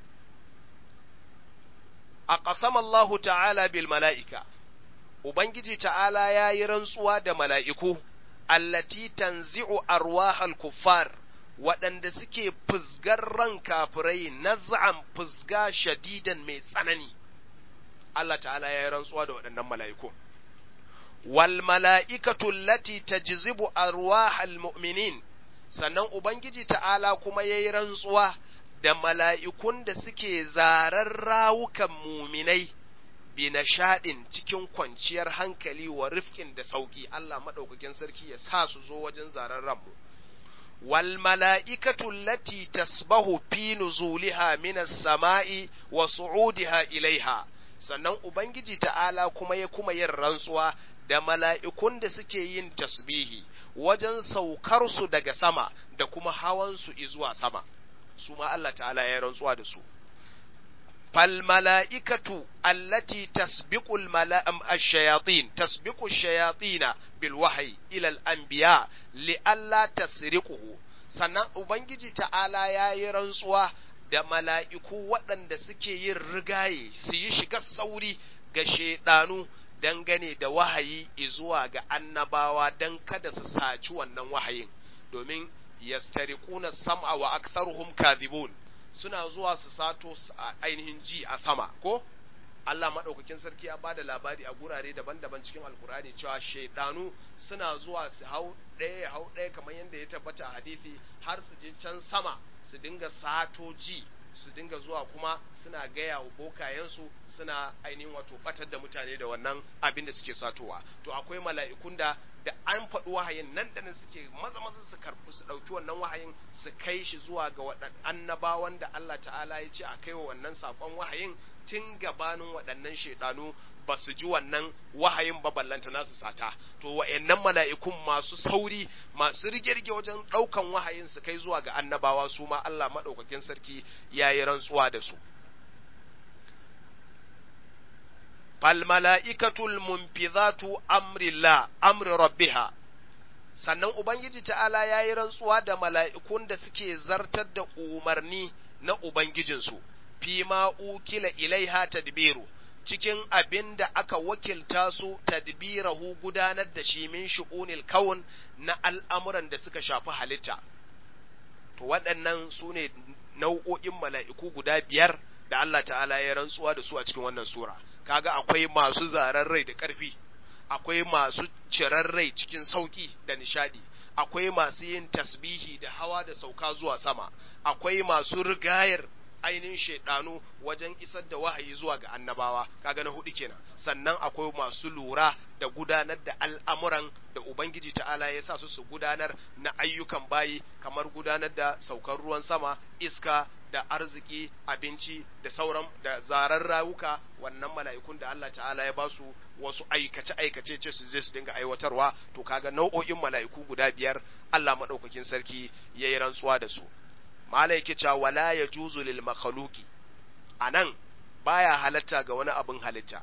a ƙasam Allah ta'ala bil mala'ika, Ubangiji ta'ala ya yi rantsuwa da mala'iku, allati tanzi'u arwahal kuffar waɗanda suke fusgar ran kafirai naz'an fusga shadidan mai tsanani. Allah ta'ala ya yi rantsuwa da waɗannan mala'iku. Wal mala'ikatu lati tajzibu arwahal mu'minin, sannan Ubangiji ta'ala kuma ya yi rantsuwa da mala'ikun da suke zarar rawukan muminai bi nishaɗin cikin kwanciyar hankali wa rifkin da sauƙi Allah maɗaukakin sarki ya sa su zo wajen zarar ranmu. Wal mala'ikatu lati tasbahu fi nuzuliha minas sama'i wa su'udiha ilaiha, sannan Ubangiji ta'ala kuma ya kuma yin rantsuwa da mala'ikun da suke yin tasbihi wajen saukarsu daga sama da kuma hawansu izuwa sama. su ma Allah ta'ala ya rantsuwa da su fal mala'ikatu allati tasbiqu ash-shayatin tasbiqu ash-shayatina bil wahyi ila al-anbiya li alla tasriquhu sannan ubangiji ta'ala ya yi rantsuwa da mala'iku waɗanda suke yin rigaye su yi shiga sauri ga shaidanu dangane da wahayi zuwa ga annabawa don kada su saci wannan wahayin domin yastariquna sam'a wa aktharuhum kadhibun suna zuwa su sato ainihin ji a sama ko Allah madaukakin sarki ya bada labari a gurare daban-daban cikin alkurani cewa shaidanu suna zuwa su hau ɗaya hau ɗaya kamar yadda ya tabbata a hadisi har su je can sama su dinga sato ji su dinga zuwa kuma suna gaya wa bokayensu suna ainihin wato batar da mutane da wannan abin da suke satowa to akwai mala'ikun da da an faɗi wahayin nan da nan suke maza maza su karɓi su ɗauki wannan wahayin su kai shi zuwa ga waɗannan annabawan da Allah ta'ala ya ce a kai wa wannan saƙon wahayin tun gabanin waɗannan shaidanu ba su ji wannan wahayin ba ballanta nasu sata to wa'annan mala'ikun masu sauri masu rige-rige wajen ɗaukan wahayin su kai zuwa ga annabawa su ma Allah maɗaukakin sarki ya yi rantsuwa da su fal mala'ikatul munfizatu amrillah amri rabbiha sannan ubangiji ta'ala ya yi rantsuwa da mala'ikun da suke zartar da umarni na ubangijinsu fi ma ukila ilaiha tadbiru cikin abin da aka wakilta su tadbirahu gudanar da shi min shu'unil kawun na al'amuran da suka shafi halitta to waɗannan su ne nau'o'in mala'iku guda biyar da Allah ta'ala ya rantsuwa da su a cikin wannan sura kaga akwai masu zaren rai da ƙarfi akwai masu cirar rai cikin sauƙi da nishadi akwai masu yin tasbihi da hawa da sauka zuwa sama akwai masu rigayar ainihin shaidanu wajen isar da wahayi zuwa ga annabawa kaga na hudu kenan sannan akwai masu lura da gudanar da al'amuran da ubangiji ta'ala ya sa su su gudanar na ayyukan bayi kamar gudanar da saukar ruwan sama iska da arziki abinci da sauran da zarar rawuka wannan mala'ikun da Allah ta'ala ya ba su wasu aikace aikace ce su je su dinga aiwatarwa to kaga nau'o'in mala'iku guda biyar Allah madaukakin sarki yayi rantsuwa da su mala yake cewa wala ya juzu lil makhluqi anan baya halatta ga wani abin halitta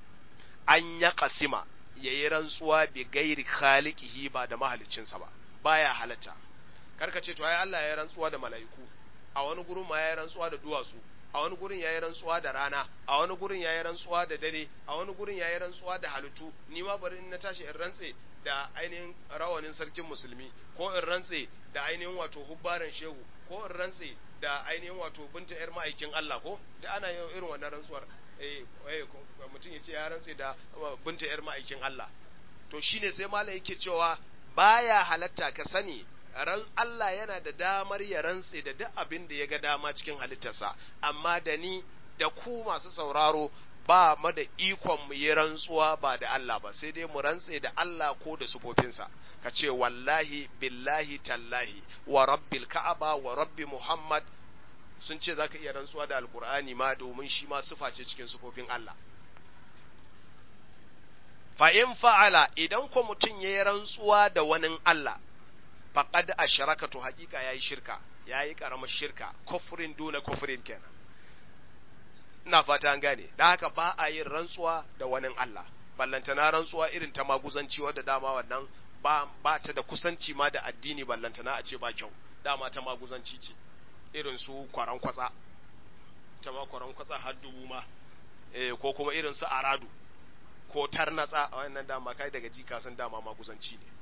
an ya kasima yayi rantsuwa bi gairi khaliqihi ba da mahaliccinsa ba baya halatta karka ce to ai Allah ya rantsuwa da mala'iku a wani gurin ma ya rantsuwa da duwatsu a wani gurin ya yi rantsuwa da rana a wani gurin ya yi rantsuwa da dare a wani gurin ya yi rantsuwa da halittu ni ma bari in na tashi in rantse da ainihin rawanin sarkin musulmi ko in rantse da ainihin wato hubbaran shehu ko in rantse da ainihin wato binta yar ma'aikin Allah ko da ana yin irin wannan rantsuwar eh eh mutum ya ce ya rantse da binta yar ma'aikin Allah to shine sai malai yake cewa baya halatta ka sani ran Allah yana da damar ya rantse da duk abin da ya ga dama cikin halittarsa amma da ni da ku masu sauraro ba mu da ikon mu yi rantsuwa ba da Allah ba sai dai mu rantse da Allah ko da sufofinsa ka ce wallahi billahi tallahi wa rabbil ka'aba wa rabbi muhammad sun ce zaka iya rantsuwa da alkur'ani ma domin shi ma sufa ce cikin sufofin Allah fa in fa'ala idan ko mutum ya yi rantsuwa da wani Allah faqad ashraka to hakika yayi shirka yayi karamar shirka kufrin duna kufrin kenan ina fata an gane da haka ba a yin rantsuwa da wani Allah ballantana rantsuwa irin ta maguzanci wadda dama wannan ba ba ta da kusanci ma da addini ballantana a ce ba kyau dama ta maguzanci ce irin su kwaran kwatsa ta ma kwaran kwatsa har dubu ma eh ko kuma irin su aradu ko tarnatsa a wannan dama kai daga jika san dama maguzanci ne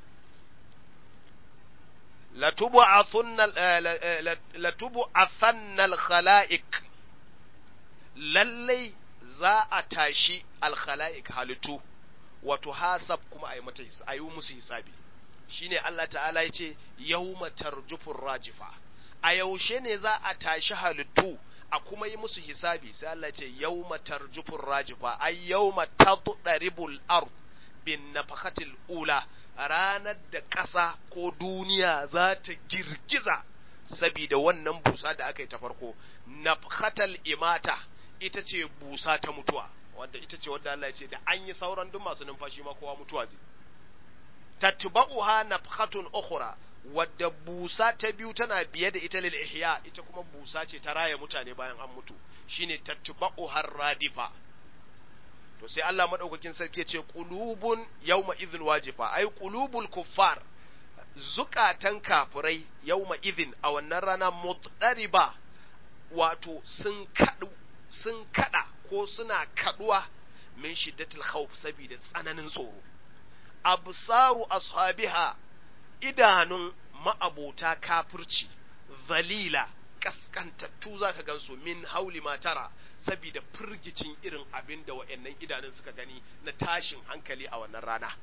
latubu athannal khala'iq lallai za a tashi alkhala'ik halittu wato hasab kuma a yi mata a yi musu hisabi shine Allah ta'ala ya ce yawma tarjufur rajifa a yaushe ne za a tashi halittu a kuma yi musu hisabi sai Allah ya ce yawma tarjufur rajifa ay yawma tadribul ard bin nafakatil ula ranar da ƙasa ko duniya za ta girgiza sabida wannan busa da aka yi ta farko nafkatal imata ita ce busa ta mutuwa wanda ita ce wadda Allah ya ce da an yi sauran duk masu numfashi ma kowa mutuwa zai tatba'uha nafkhatun ukhra wadda busa ta biyu tana biye da ita lil ihya ita kuma busa ce ta raya mutane bayan an mutu shine tatba'uha radifa to sai Allah madaukakin sarki ya ce qulubun yawma idhil wajifa ai qulubul kuffar zukatan kafirai yawma idhin a wannan rana mutdariba wato sun kadu sun kada ko suna kaduwa min shiddatil khawf saboda tsananin tsoro absaru ashabiha idanun ma'abota kafirci zalila kaskantattu zaka gansu min hauli matara saboda firgicin irin abin da wa'annan idanun suka gani na tashin hankali a wannan rana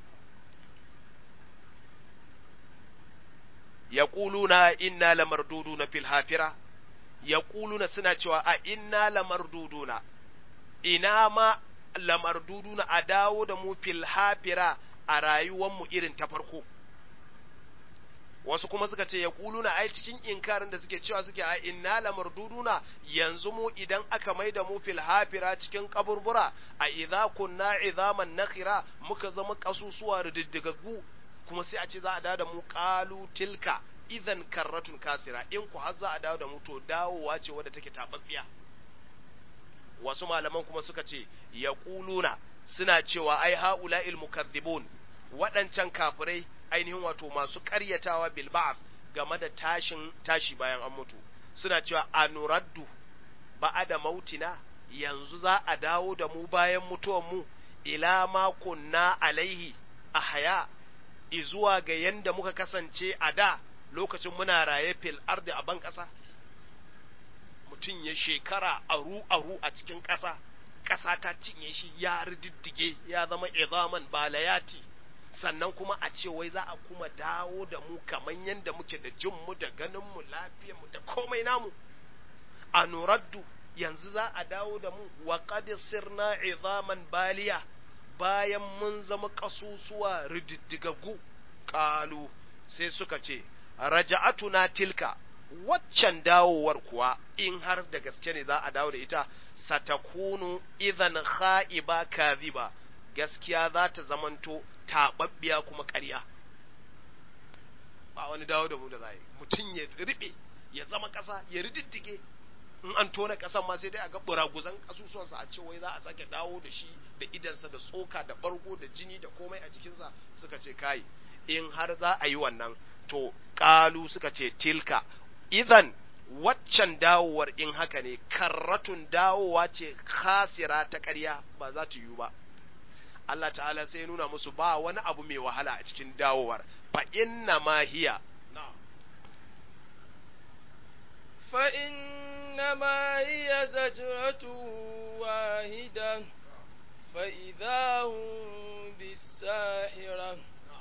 yaquluna inna lamarduduna fil hafira yaquluna suna cewa a inna lamarduduna ina ma lamarduduna a dawo da mu fil hafira a rayuwar mu irin ta farko wasu kuma suka ce ya kuluna ai cikin inkarin da suke cewa suke a inna lamarduduna yanzu mu idan aka mai da mu fil hafira cikin kaburbura a idza kunna izaman nakhira muka zama kasusuwa rididdigaggu kuma sai a ce za a dawo da mu qalu tilka idan karratun kasira in ku har za a dawo da mu to dawowa ce wadda take tababbiya wasu malaman kuma suka ce ya kuluna suna cewa ai haula'il mukaththibun waɗancan kafirai ainihin wato masu ƙaryatawa bil ba'th game da tashin tashi bayan an mutu suna cewa anuraddu ba'ada mautina yanzu za a dawo da mu bayan mutuwan mu ila ma kunna alaihi ahya izuwa ga yanda muka kasance a da lokacin muna raye fil ardi a ban ƙasa mutum ya shekara aru aru a cikin ƙasa ƙasa ta cinye shi ya rididdige ya zama izaman balayati sannan kuma a ce wai za a kuma dawo da mu kamar yadda muke da jinmu da ganinmu lafiyarmu da komai namu a nuraddu yanzu za a dawo da mu wa qad sirna izaman baliya bayan mun zama kasusuwa rididdigaggu qalu sai suka ce raja'atuna tilka waccan dawowar kuwa in har da gaske ne za a dawo da ita satakunu idan kha'iba kadhiba gaskiya za ta zamanto taɓaɓɓiya kuma ƙarya ba wani dawo da mu da zai mutum ya riɓe ya zama ƙasa ya rididdige in an tona ƙasan ma sai dai a ga buraguzan ƙasusuwansa a ce wai za a sake dawo da shi da idansa da tsoka da ɓargo da jini da komai a jikinsa suka ce kai in har za a yi wannan to ƙalu suka ce tilka idan waccan dawowar in haka ne karratun dawowa ce khasira ta ƙarya ba za ta yiwu ba Allah ta'ala sai nuna musu ba wani abu mai wahala a cikin dawowar fa inna ma hiya fa inna ma hiya zajratu wahida fa idahum bisahira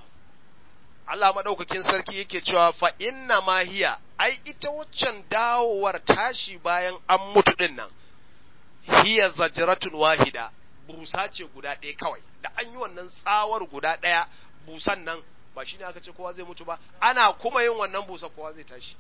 Allah madaukakin sarki yake cewa fa inna ma hiya ai ita waccan dawowar tashi bayan an mutu din nan hiya zajratun wahida busa ce guda ɗaya kawai da an yi wannan tsawar guda ɗaya busan nan ba shi ne aka ce kowa zai mutu ba ana kuma yin wannan busa kowa zai tashi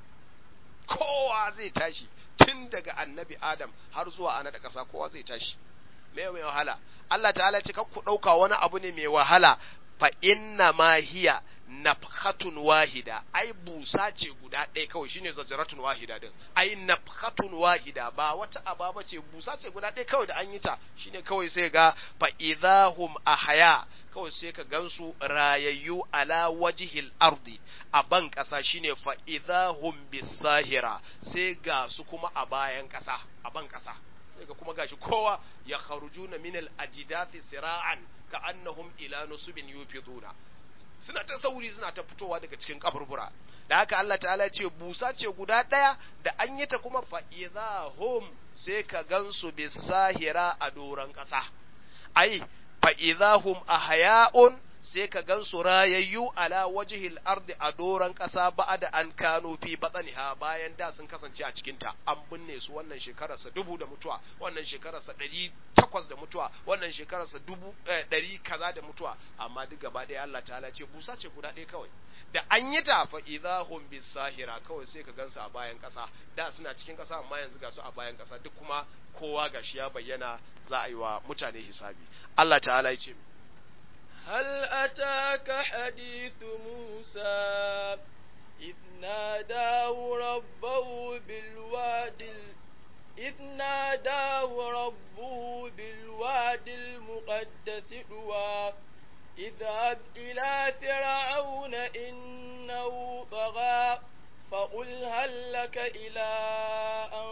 kowa zai tashi tun daga annabi adam har zuwa ana da ƙasa kowa zai tashi mai mai wahala Allah ta'ala ce ku ɗauka wani abu ne mai wahala fa inna ma hiya nafhatun wahida ai busa ce guda ɗaya kawai shine zajratun wahida din ai nafhatun wahida ba wata ababa ce busa ce guda ɗaya kawai da an yi ta shine kawai sai ga fa idahum ahya kawai sai ka gansu rayayyu ala wajhil ardi a ban ƙasa shine fa idahum bisahira sai ga su kuma a bayan ƙasa a ban ƙasa sai ga kuma gashi kowa ya kharujuna min al ajdathi sira'an ka annahum ila nusubin yufiduna suna ta sauri suna ta fitowa daga cikin kaburbura da haka Allah ta'ala ce busa ce guda ɗaya da an yi ta kuma fa'iza hum sai ka gansu bisahira a doron ƙasa ai fa'iza hum a haya'un sai ka gansu rayayyu ala wajihil ardi a doron ƙasa ba da an kano fi batsaniha bayan da sun kasance a cikinta an binne su wannan shekararsa dubu da mutuwa wannan shekararsa ɗari takwas da mutuwa wannan shekararsa dubu ɗari kaza da mutuwa amma duk gaba ɗaya Allah ta'ala ce busa ce guda ɗaya kawai da an yi ta fa idahum bisahira kawai sai ka gansu a bayan ƙasa da suna cikin ƙasa amma yanzu ga su a bayan ƙasa duk kuma kowa gashi ya bayyana za a yi wa mutane hisabi Allah ta'ala ya ce هل أتاك حديث موسى إذ ناداه ربه بالواد إذ ناداه ربه بالواد المقدس طوى اذهب إلى فرعون إنه طغى فقل هل لك إلى أن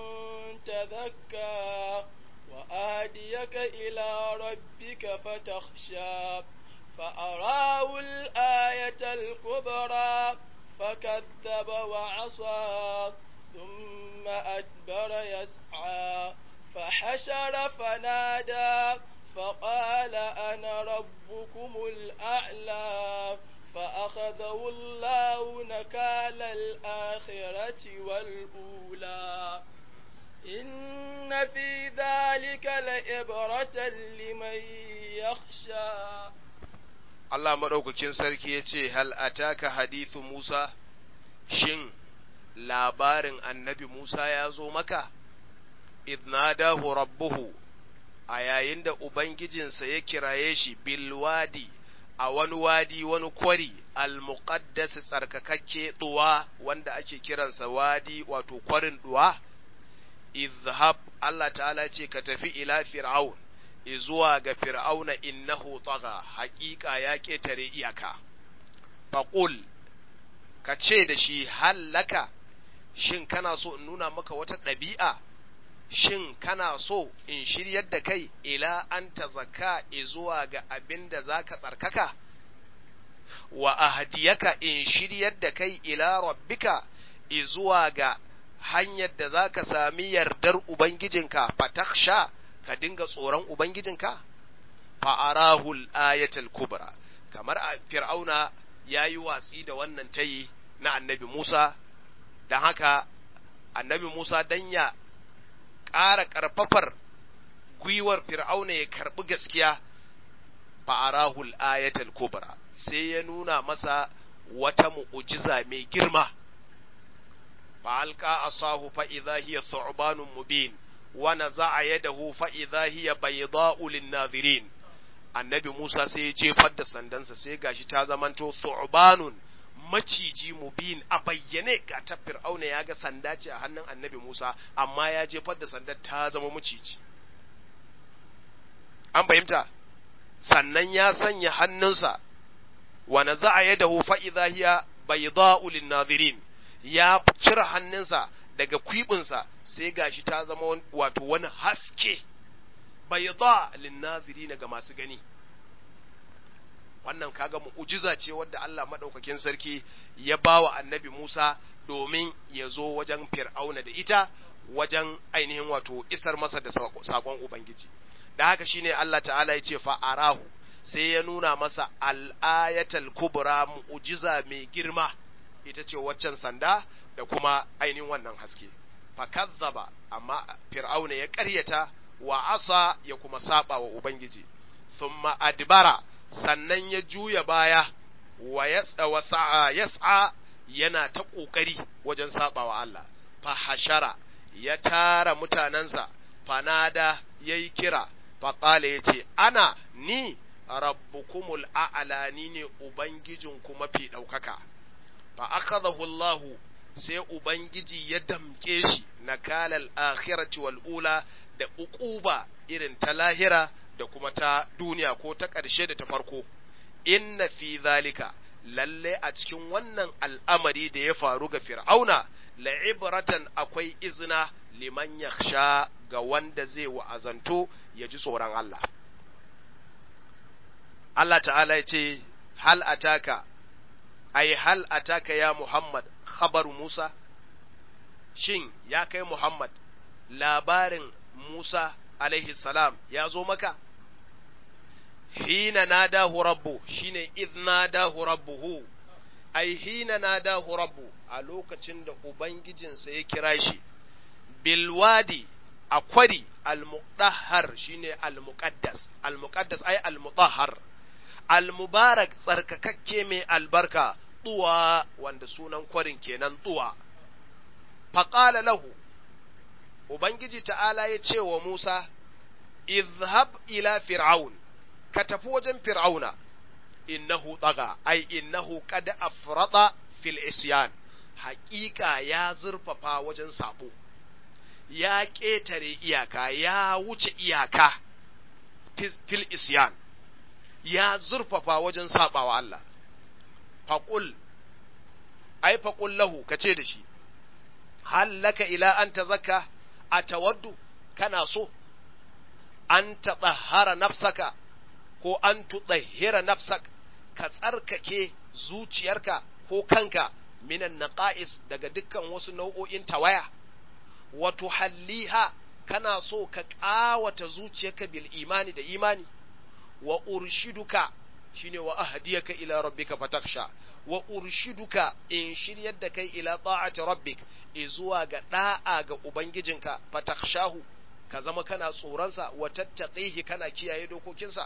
تذكى وآديك إلى ربك فتخشى فأراه الآية الكبرى فكذب وعصى ثم أدبر يسعى فحشر فنادى فقال أنا ربكم الأعلى فأخذه الله نكال الآخرة والأولى في ذلك لعبرة لمن يخشى Allah maɗaukakin sarki ya ce, Hal ataka hadithu Musa, shin labarin annabi Musa ya zo maka, idnadahu rabbuhu a yayin da Ubangijinsa ya kiraye shi bilwadi a wani wadi wani kwari al-muqaddas tsarkakakke duwa wanda ake kiransa wadi wato kwarin duwa izhab Allah ta'ala ce ka tafi ila fir'aun izuwa ga fir'auna innahu tagha haƙiƙa ya ƙetare iyaka faqul ka ce da shi hallaka shin kana so in nuna maka wata ɗabi'a shin kana so in shiryar da kai ila an ta zaka zuwa ga abin da za ka tsarkaka wa ahdiyaka in shiryar da kai ila rabbika zuwa ga hanyar da za ka sami yardar ubangijinka fataksha ka dinga tsoron ubangijinka fa'arahul ayatul kubra kamar a fir'auna ya yi watsi da wannan tayi na annabi musa don haka annabi musa dan ya ƙara ƙarfafar gwiwar fir'auna ya karɓi gaskiya fa'arahul ayatul kubra sai ya nuna masa wata mu'ujiza mai girma fa'alka asahu fa'iza hiya thu'banun mubin wa naza'a yadahu fa'iza hiya bayda'u lin-nadhirin annabi Musa sai ya jefar da sandansa sai gashi ta zamanto thu'banun maciji mubin a bayyane ga ta fir'auna ya ga sanda ce a hannun annabi Musa amma ya jefar da sandar ta zama maciji an fahimta sannan ya sanya hannunsa wa naza'a yadahu fa idha hiya bayda'u lin-nadhirin ya cire hannunsa daga kwibinsa sai gashi ta zama wato wani haske bayda lin-nadhirin ga masu gani wannan kaga mu'ujiza ce wadda Allah madaukakin sarki ya bawa annabi Musa domin ya zo wajen Fir'auna da ita wajen ainihin wato isar masa da sakon Ubangiji da haka shine Allah ta'ala ya ce fa'arahu sai ya nuna masa al'ayatal kubra mu'ujiza mai girma ita ce waccan sanda da kuma ainihin wannan haske fakazzaba amma Fir'auna ya ƙaryata wa asa ya kuma saba wa Ubangiji thumma adbara sannan ya juya baya wa yas'a yana ta ƙoƙari wajen saɓawa Allah, fa hashara ya tara mutanensa, fanada ya yi kira, faƙala ya ce, Ana ni rabbukumul a'ala ni ne Ubangijinku mafi ɗaukaka, fa akhadahu Allahu sai Ubangiji ya damƙe shi na kalal akhirati wal ula da uquba irin ta lahira da kuma ta duniya ko ta ƙarshe da ta farko inna fi zalika lalle a cikin wannan al'amari da ya faru ga fir'auna la'ibratan akwai izina liman yakhsha ga wanda zai wa'azanto ya ji tsoron Allah Allah ta'ala ya ce hal ataka ai hal ataka ya Muhammad khabaru Musa shin ya kai Muhammad labarin Musa alaihi salam ya zo maka hina nadahu rabbu shine idh nadahu rabbuhu ai hina nadahu rabbu a lokacin da ubangijinsa ya kira shi bilwadi a kwari almudahhar shine almuqaddas almuqaddas ai almudahhar almubarak tsarkakakke mai albarka tuwa wanda sunan kwarin kenan tuwa faqala lahu Ubangiji ta'ala ya ce wa Musa, Izhab ila Fir'aun, ka tafi wajen Fir'auna, innahu tsaga, ai, innahu kada afrada fil isyan, haƙiƙa ya zurfafa wajen sabo, ya ƙetare iyaka, ya wuce iyaka fil isyan, ya zurfafa wajen saɓawa Allah. Faƙul, ai, faƙul lahu, ka ce da shi, hallaka ila an ta zaka a tawaddu kana so an taɗahara nafsaka ko an tuɗahira nafsak ka tsarkake zuciyarka ko kanka minan naqa'is daga dukkan wasu nau'o'in tawaya wato halliha kana so ka ƙawata zuciyarka bil imani da imani wa urshiduka shine wa ahdiyaka ila rabbika fatakhsha wa urshiduka in shiryar da kai ila ta'ati rabbik zuwa ga da'a ga ubangijinka fatakhshahu ka zama kana tsoronsa wa tattaqihi kana kiyaye dokokinsa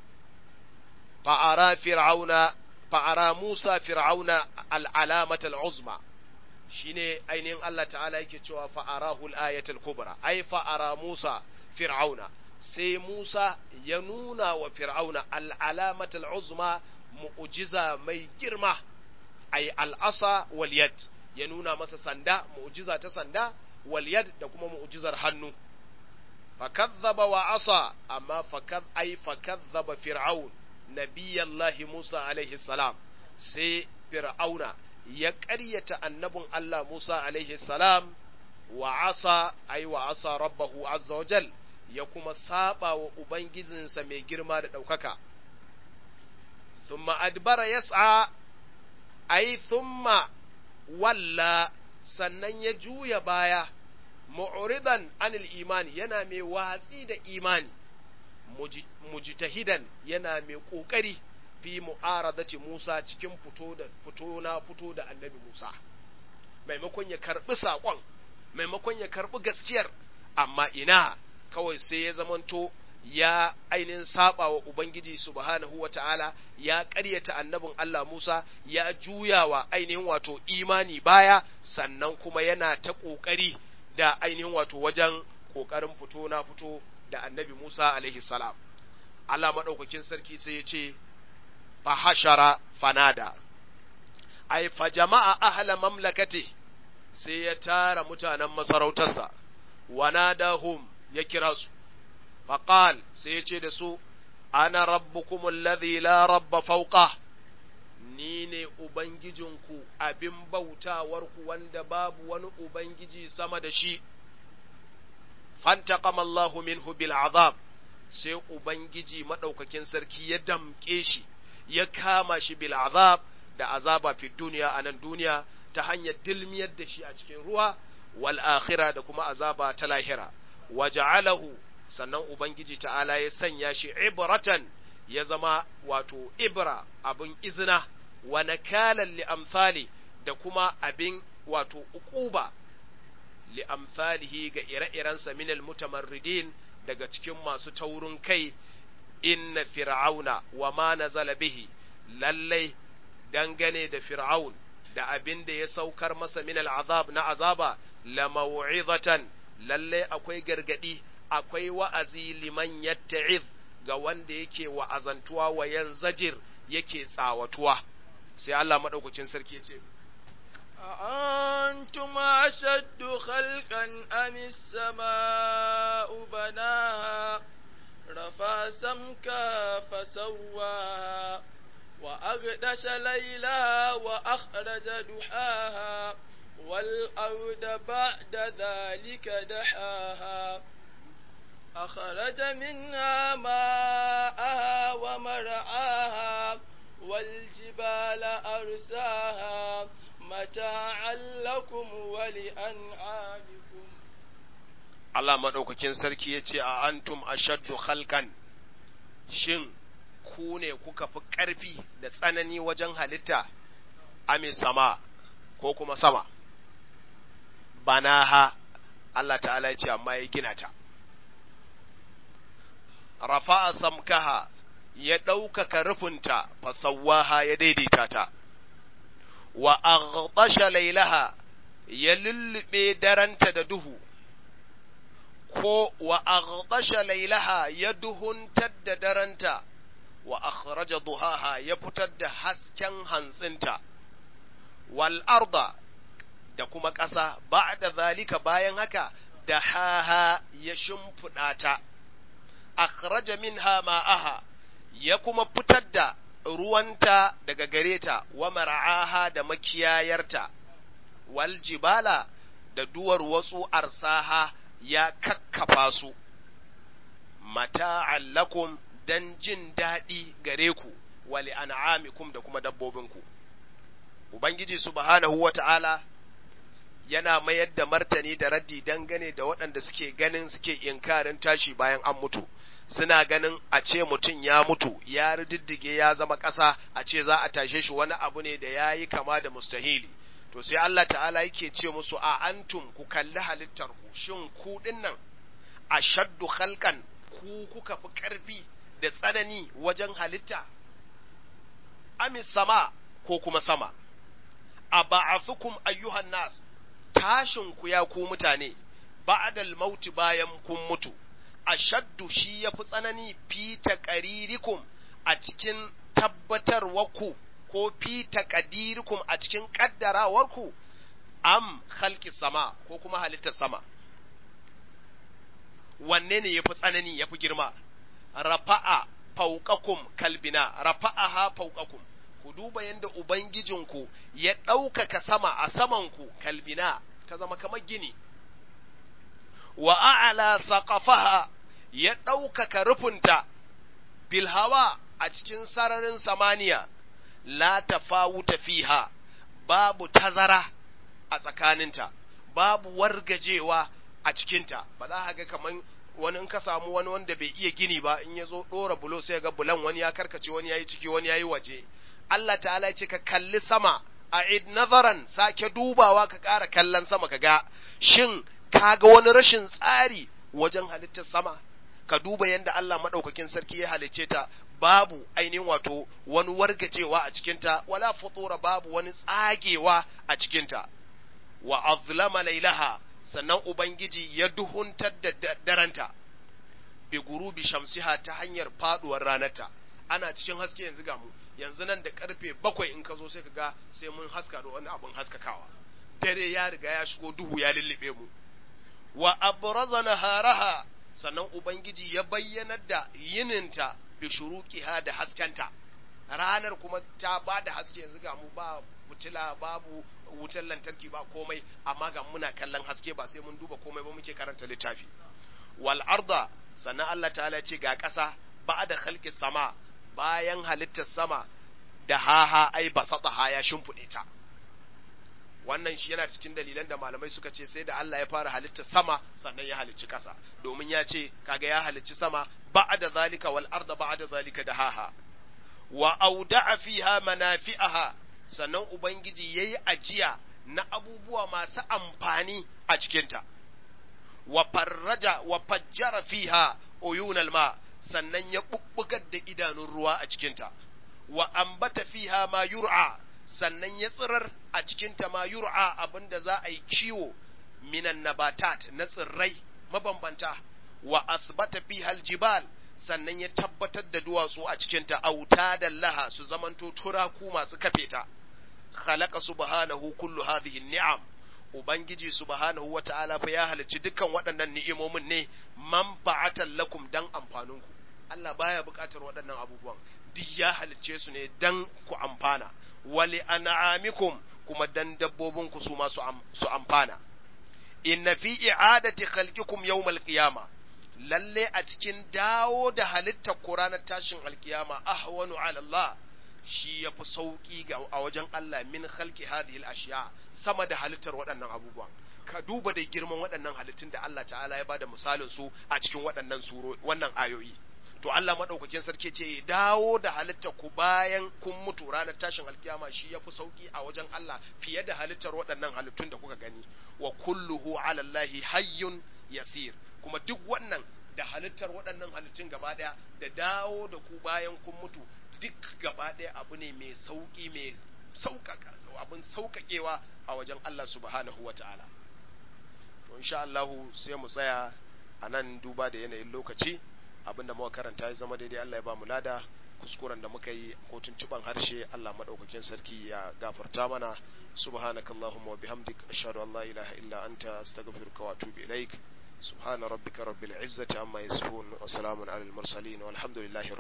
fa'ara fir'auna fa'ara Musa fir'auna al'alamata al'uzma shine ainihin Allah ta'ala yake cewa fa'arahu al-ayatul kubra ai fa'ara Musa fir'auna sai Musa ya nuna wa fir'auna al'alamata al'uzma mu'jiza mai girma ai al'asa wal yad ya nuna masa sanda mu'jiza ta sanda wal yad da kuma mu'jizar hannu fakazzaba wa asa amma fakaz ai fakazzaba fir'aun nabiyallahi Musa alaihi salam sai fir'auna ya ƙaryata annabin Allah Musa alaihi salam wa asa ai wa asa rabbahu azza wajal ya kuma saba wa ubangijinsa mai girma da ɗaukaka thumma adbara yas'a ai thumma walla sannan ya juya baya mu'ridan anil imani yana mai watsi da imani mujtahidan yana mai kokari fi mu'aradati Musa cikin fito da fito na fito da annabi Musa maimakon ya karbi sakon maimakon ya karbi gaskiyar amma ina kawai sai ya zamanto ya ainihin saba wa Ubangiji subhanahu wa ta'ala ya ƙaryata annabin Allah Musa ya juya wa ainihin wato imani baya sannan kuma yana ta ƙoƙari da ainihin wato wajen ƙoƙarin fito na fito da annabi Musa alaihi salam. Allah maɗaukakin sarki sai ya ce, fahashara fanada, ai, fa jama'a ahla mamlakati sai ya tara mutanen masarautarsa, wanadahum ya kira su, faƙal sai ya ce da su, ana rabbukum alladhi la rabba fauqa ni ne Ubangijinku abin bautawarku wanda babu wani Ubangiji sama da shi. fantaqama Allahu minhu bil azab sai ubangiji madaukakin sarki ya damke shi ya kama shi bil azab da azaba fi duniya a nan duniya ta hanyar dilmiyar da shi a cikin ruwa wal akhirah da kuma azaba ta lahira waja'alahu sannan ubangiji ta'ala ya sanya shi ibratan ya zama wato ibra abin izina wa nakalan li amsali da kuma abin wato ukuba li'amsalihi ga ire-irensa minal mutamarridin daga cikin masu taurin kai inna fir'auna wa ma nazala bihi lallai dangane da fir'aun da abin da ya saukar masa minal azab na azaba la mau'izatan lallai akwai gargadi akwai wa'azi liman yatta'iz ga wanda yake wa'azantuwa wa yanzajir yake tsawatuwa sai Allah madaukakin sarki ya ce أأنتم أشد خلقا أم السماء بناها رفع سمكا فسواها وأغدش ليلها وأخرج دحاها والأرض بعد ذلك دحاها أخرج منها ماءها ومرعاها والجبال أرساها متاعا لكم ولأنعامكم Allah maɗaukakin sarki ya ce a antum ashaddu khalqan shin ku ne kuka fi ƙarfi da tsanani wajen halitta ame sama ko kuma sama banaha Allah ta'ala ya ce amma ya gina ta rafa'a samkaha ya ɗaukaka rufinta fasawaha ya daidaita ta wa aghtasha lailaha ya lullube daranta da duhu ko wa aghtasha lailaha ya duhuntar da daranta wa akhraja duhaha ya fitar da hasken hantsinta wal arda da kuma ƙasa ba'da zalika bayan haka da haha ya shimfiɗa ta akhraja minha ma'aha ya kuma fitar da ruwanta daga gare ta wa mar'aha da makiyayarta wal jibala da duwar wasu arsaha ya kakkafa su mata'an lakum dan jin daɗi gare ku wali an'amikum da kuma dabbobinku ubangiji subhanahu wata'ala yana mayar da martani da raddi dangane da waɗanda suke ganin suke inkarin tashi bayan an mutu suna ganin a ce mutum ya mutu ya riddige ya zama ƙasa a ce za a tashe shi wani abu ne da ya yi kama da mustahili to sai Allah ta'ala yake ce musu a antum ku kalli halittar ku shin ku nan ashaddu khalqan ku kuka fi ƙarfi da tsanani wajen halitta amis sama ko kuma sama a ba'athukum ayyuhan nas tashin ku ya ku mutane ba'dal mauti bayan kun mutu ashaddu shi yafi tsanani fi taqaririkum a cikin tabbatarwarku ko fi taqdirikum a cikin kaddarawarku am khalqi sama ko kuma halittar sama wanne ne yafi tsanani yafi girma rafa'a fauqakum kalbina rafa'aha fauqakum ku duba yadda ubangijinku ya ɗaukaka sama a samanku kalbina ta zama kamar gini wa a'ala saqafaha ya ɗaukaka rufunta bil hawa a cikin sararin samaniya la tafawuta fiha babu tazara a tsakaninta babu wargajewa a cikinta ba za ga kaman wani in ka samu wani wanda bai iya gini ba in ya zo ɗora bulo sai ga bulan wani ya karkace wani ya yi ciki wani ya yi waje Allah ta'ala ce ka kalli sama a id nazaran sake dubawa ka ƙara kallon sama ka ga shin ka ga wani rashin tsari wajen halittar sama ka duba yadda Allah maɗaukakin sarki ya halicce ta babu ainihin wato wani wargajewa a cikinta wala futura babu wani tsagewa a cikinta wa azlama lailaha sannan ubangiji ya duhuntar da daranta bi gurubi shamsiha ta hanyar faduwar ranarta ana cikin haske yanzu ga mu yanzu nan da karfe bakwai in ka zo sai ka ga sai mun haska da wani abin haskakawa dare ya riga ya shigo duhu ya lullube mu wa abraza naharaha sannan ubangiji ya bayyanar da yininta bi shuruqiha da haskenta ranar kuma ta ba da haske yanzu ga mu ba fitila babu wutar lantarki ba komai amma ga muna kallon haske ba sai mun duba komai ba muke karanta littafi wal arda sannan Allah ta'ala ce ga ƙasa ba da khalqi sama bayan halittar sama da haha ai basata ya shimfiɗe ta wannan shi yana cikin dalilan da malamai suka ce sai da Allah ya fara halittar sama sannan ya halicci ƙasa domin ya ce kaga ya halicci sama ba'da zalika wal arda ba'da zalika da haha wa auda'a fiha manafi'aha sannan ubangiji yayi ajiya na abubuwa masu amfani a cikinta wa farraja wa fajjara fiha uyunal ma sannan ya bubbugar da idanun ruwa a cikinta wa ambata fiha ma yur'a sannan ya tsirar a cikinta ma yur'a abinda za a yi kiwo minan nabatat na tsirrai mabambanta wa asbata fiha aljibal sannan ya tabbatar da duwatsu a cikinta auta da laha su zamanto turaku masu kafe ta khalaqa subhanahu kullu hadhihi ni'am ubangiji subhanahu wata'ala fa ya halicci dukkan waɗannan ni'imomin ne manfa'atan lakum dan amfaninku Allah baya buƙatar waɗannan abubuwan duk ya halicce su ne dan ku amfana wali an'amikum kuma dan dabbobinku su ma su amfana inna fi i'adati khalqikum yawmal qiyamah lalle a cikin dawo da halittar ku ranar tashin alkiyama ahwanu ala Allah shi ya fi sauƙi ga a wajen Allah min khalqi hadhihi al-ashya sama da halittar waɗannan abubuwan ka duba da girman waɗannan halittun da Allah ta'ala ya bada misalin su a cikin waɗannan suro wannan ayoyi to Allah madaukakin sarki ce dawo da halittar ku bayan kun mutu ranar tashin alkiyama shi ya fi sauƙi a wajen Allah fiye da halittar waɗannan halittun da kuka gani wa kulluhu ala Allahi hayyun yasir kuma duk wannan da halittar waɗannan halittun gaba ɗaya da dawo da ku bayan kun mutu duk gaba ɗaya abu ne mai sauƙi mai sauƙaƙa abin sauƙaƙewa a wajen Allah subhanahu wa ta'ala to insha Allah sai mu tsaya a nan duba da yanayin lokaci abin da muka karanta ya zama daidai Allah ya ba mu lada kuskuren da muka yi ko tuntuban harshe Allah madaukakin sarki ya gafarta mana subhanakallahumma wa bihamdik ashhadu an la ilaha illa anta astaghfiruka wa atubu ilaik سبحان ربك رب العزة عما يصفون وسلام على المرسلين والحمد لله رب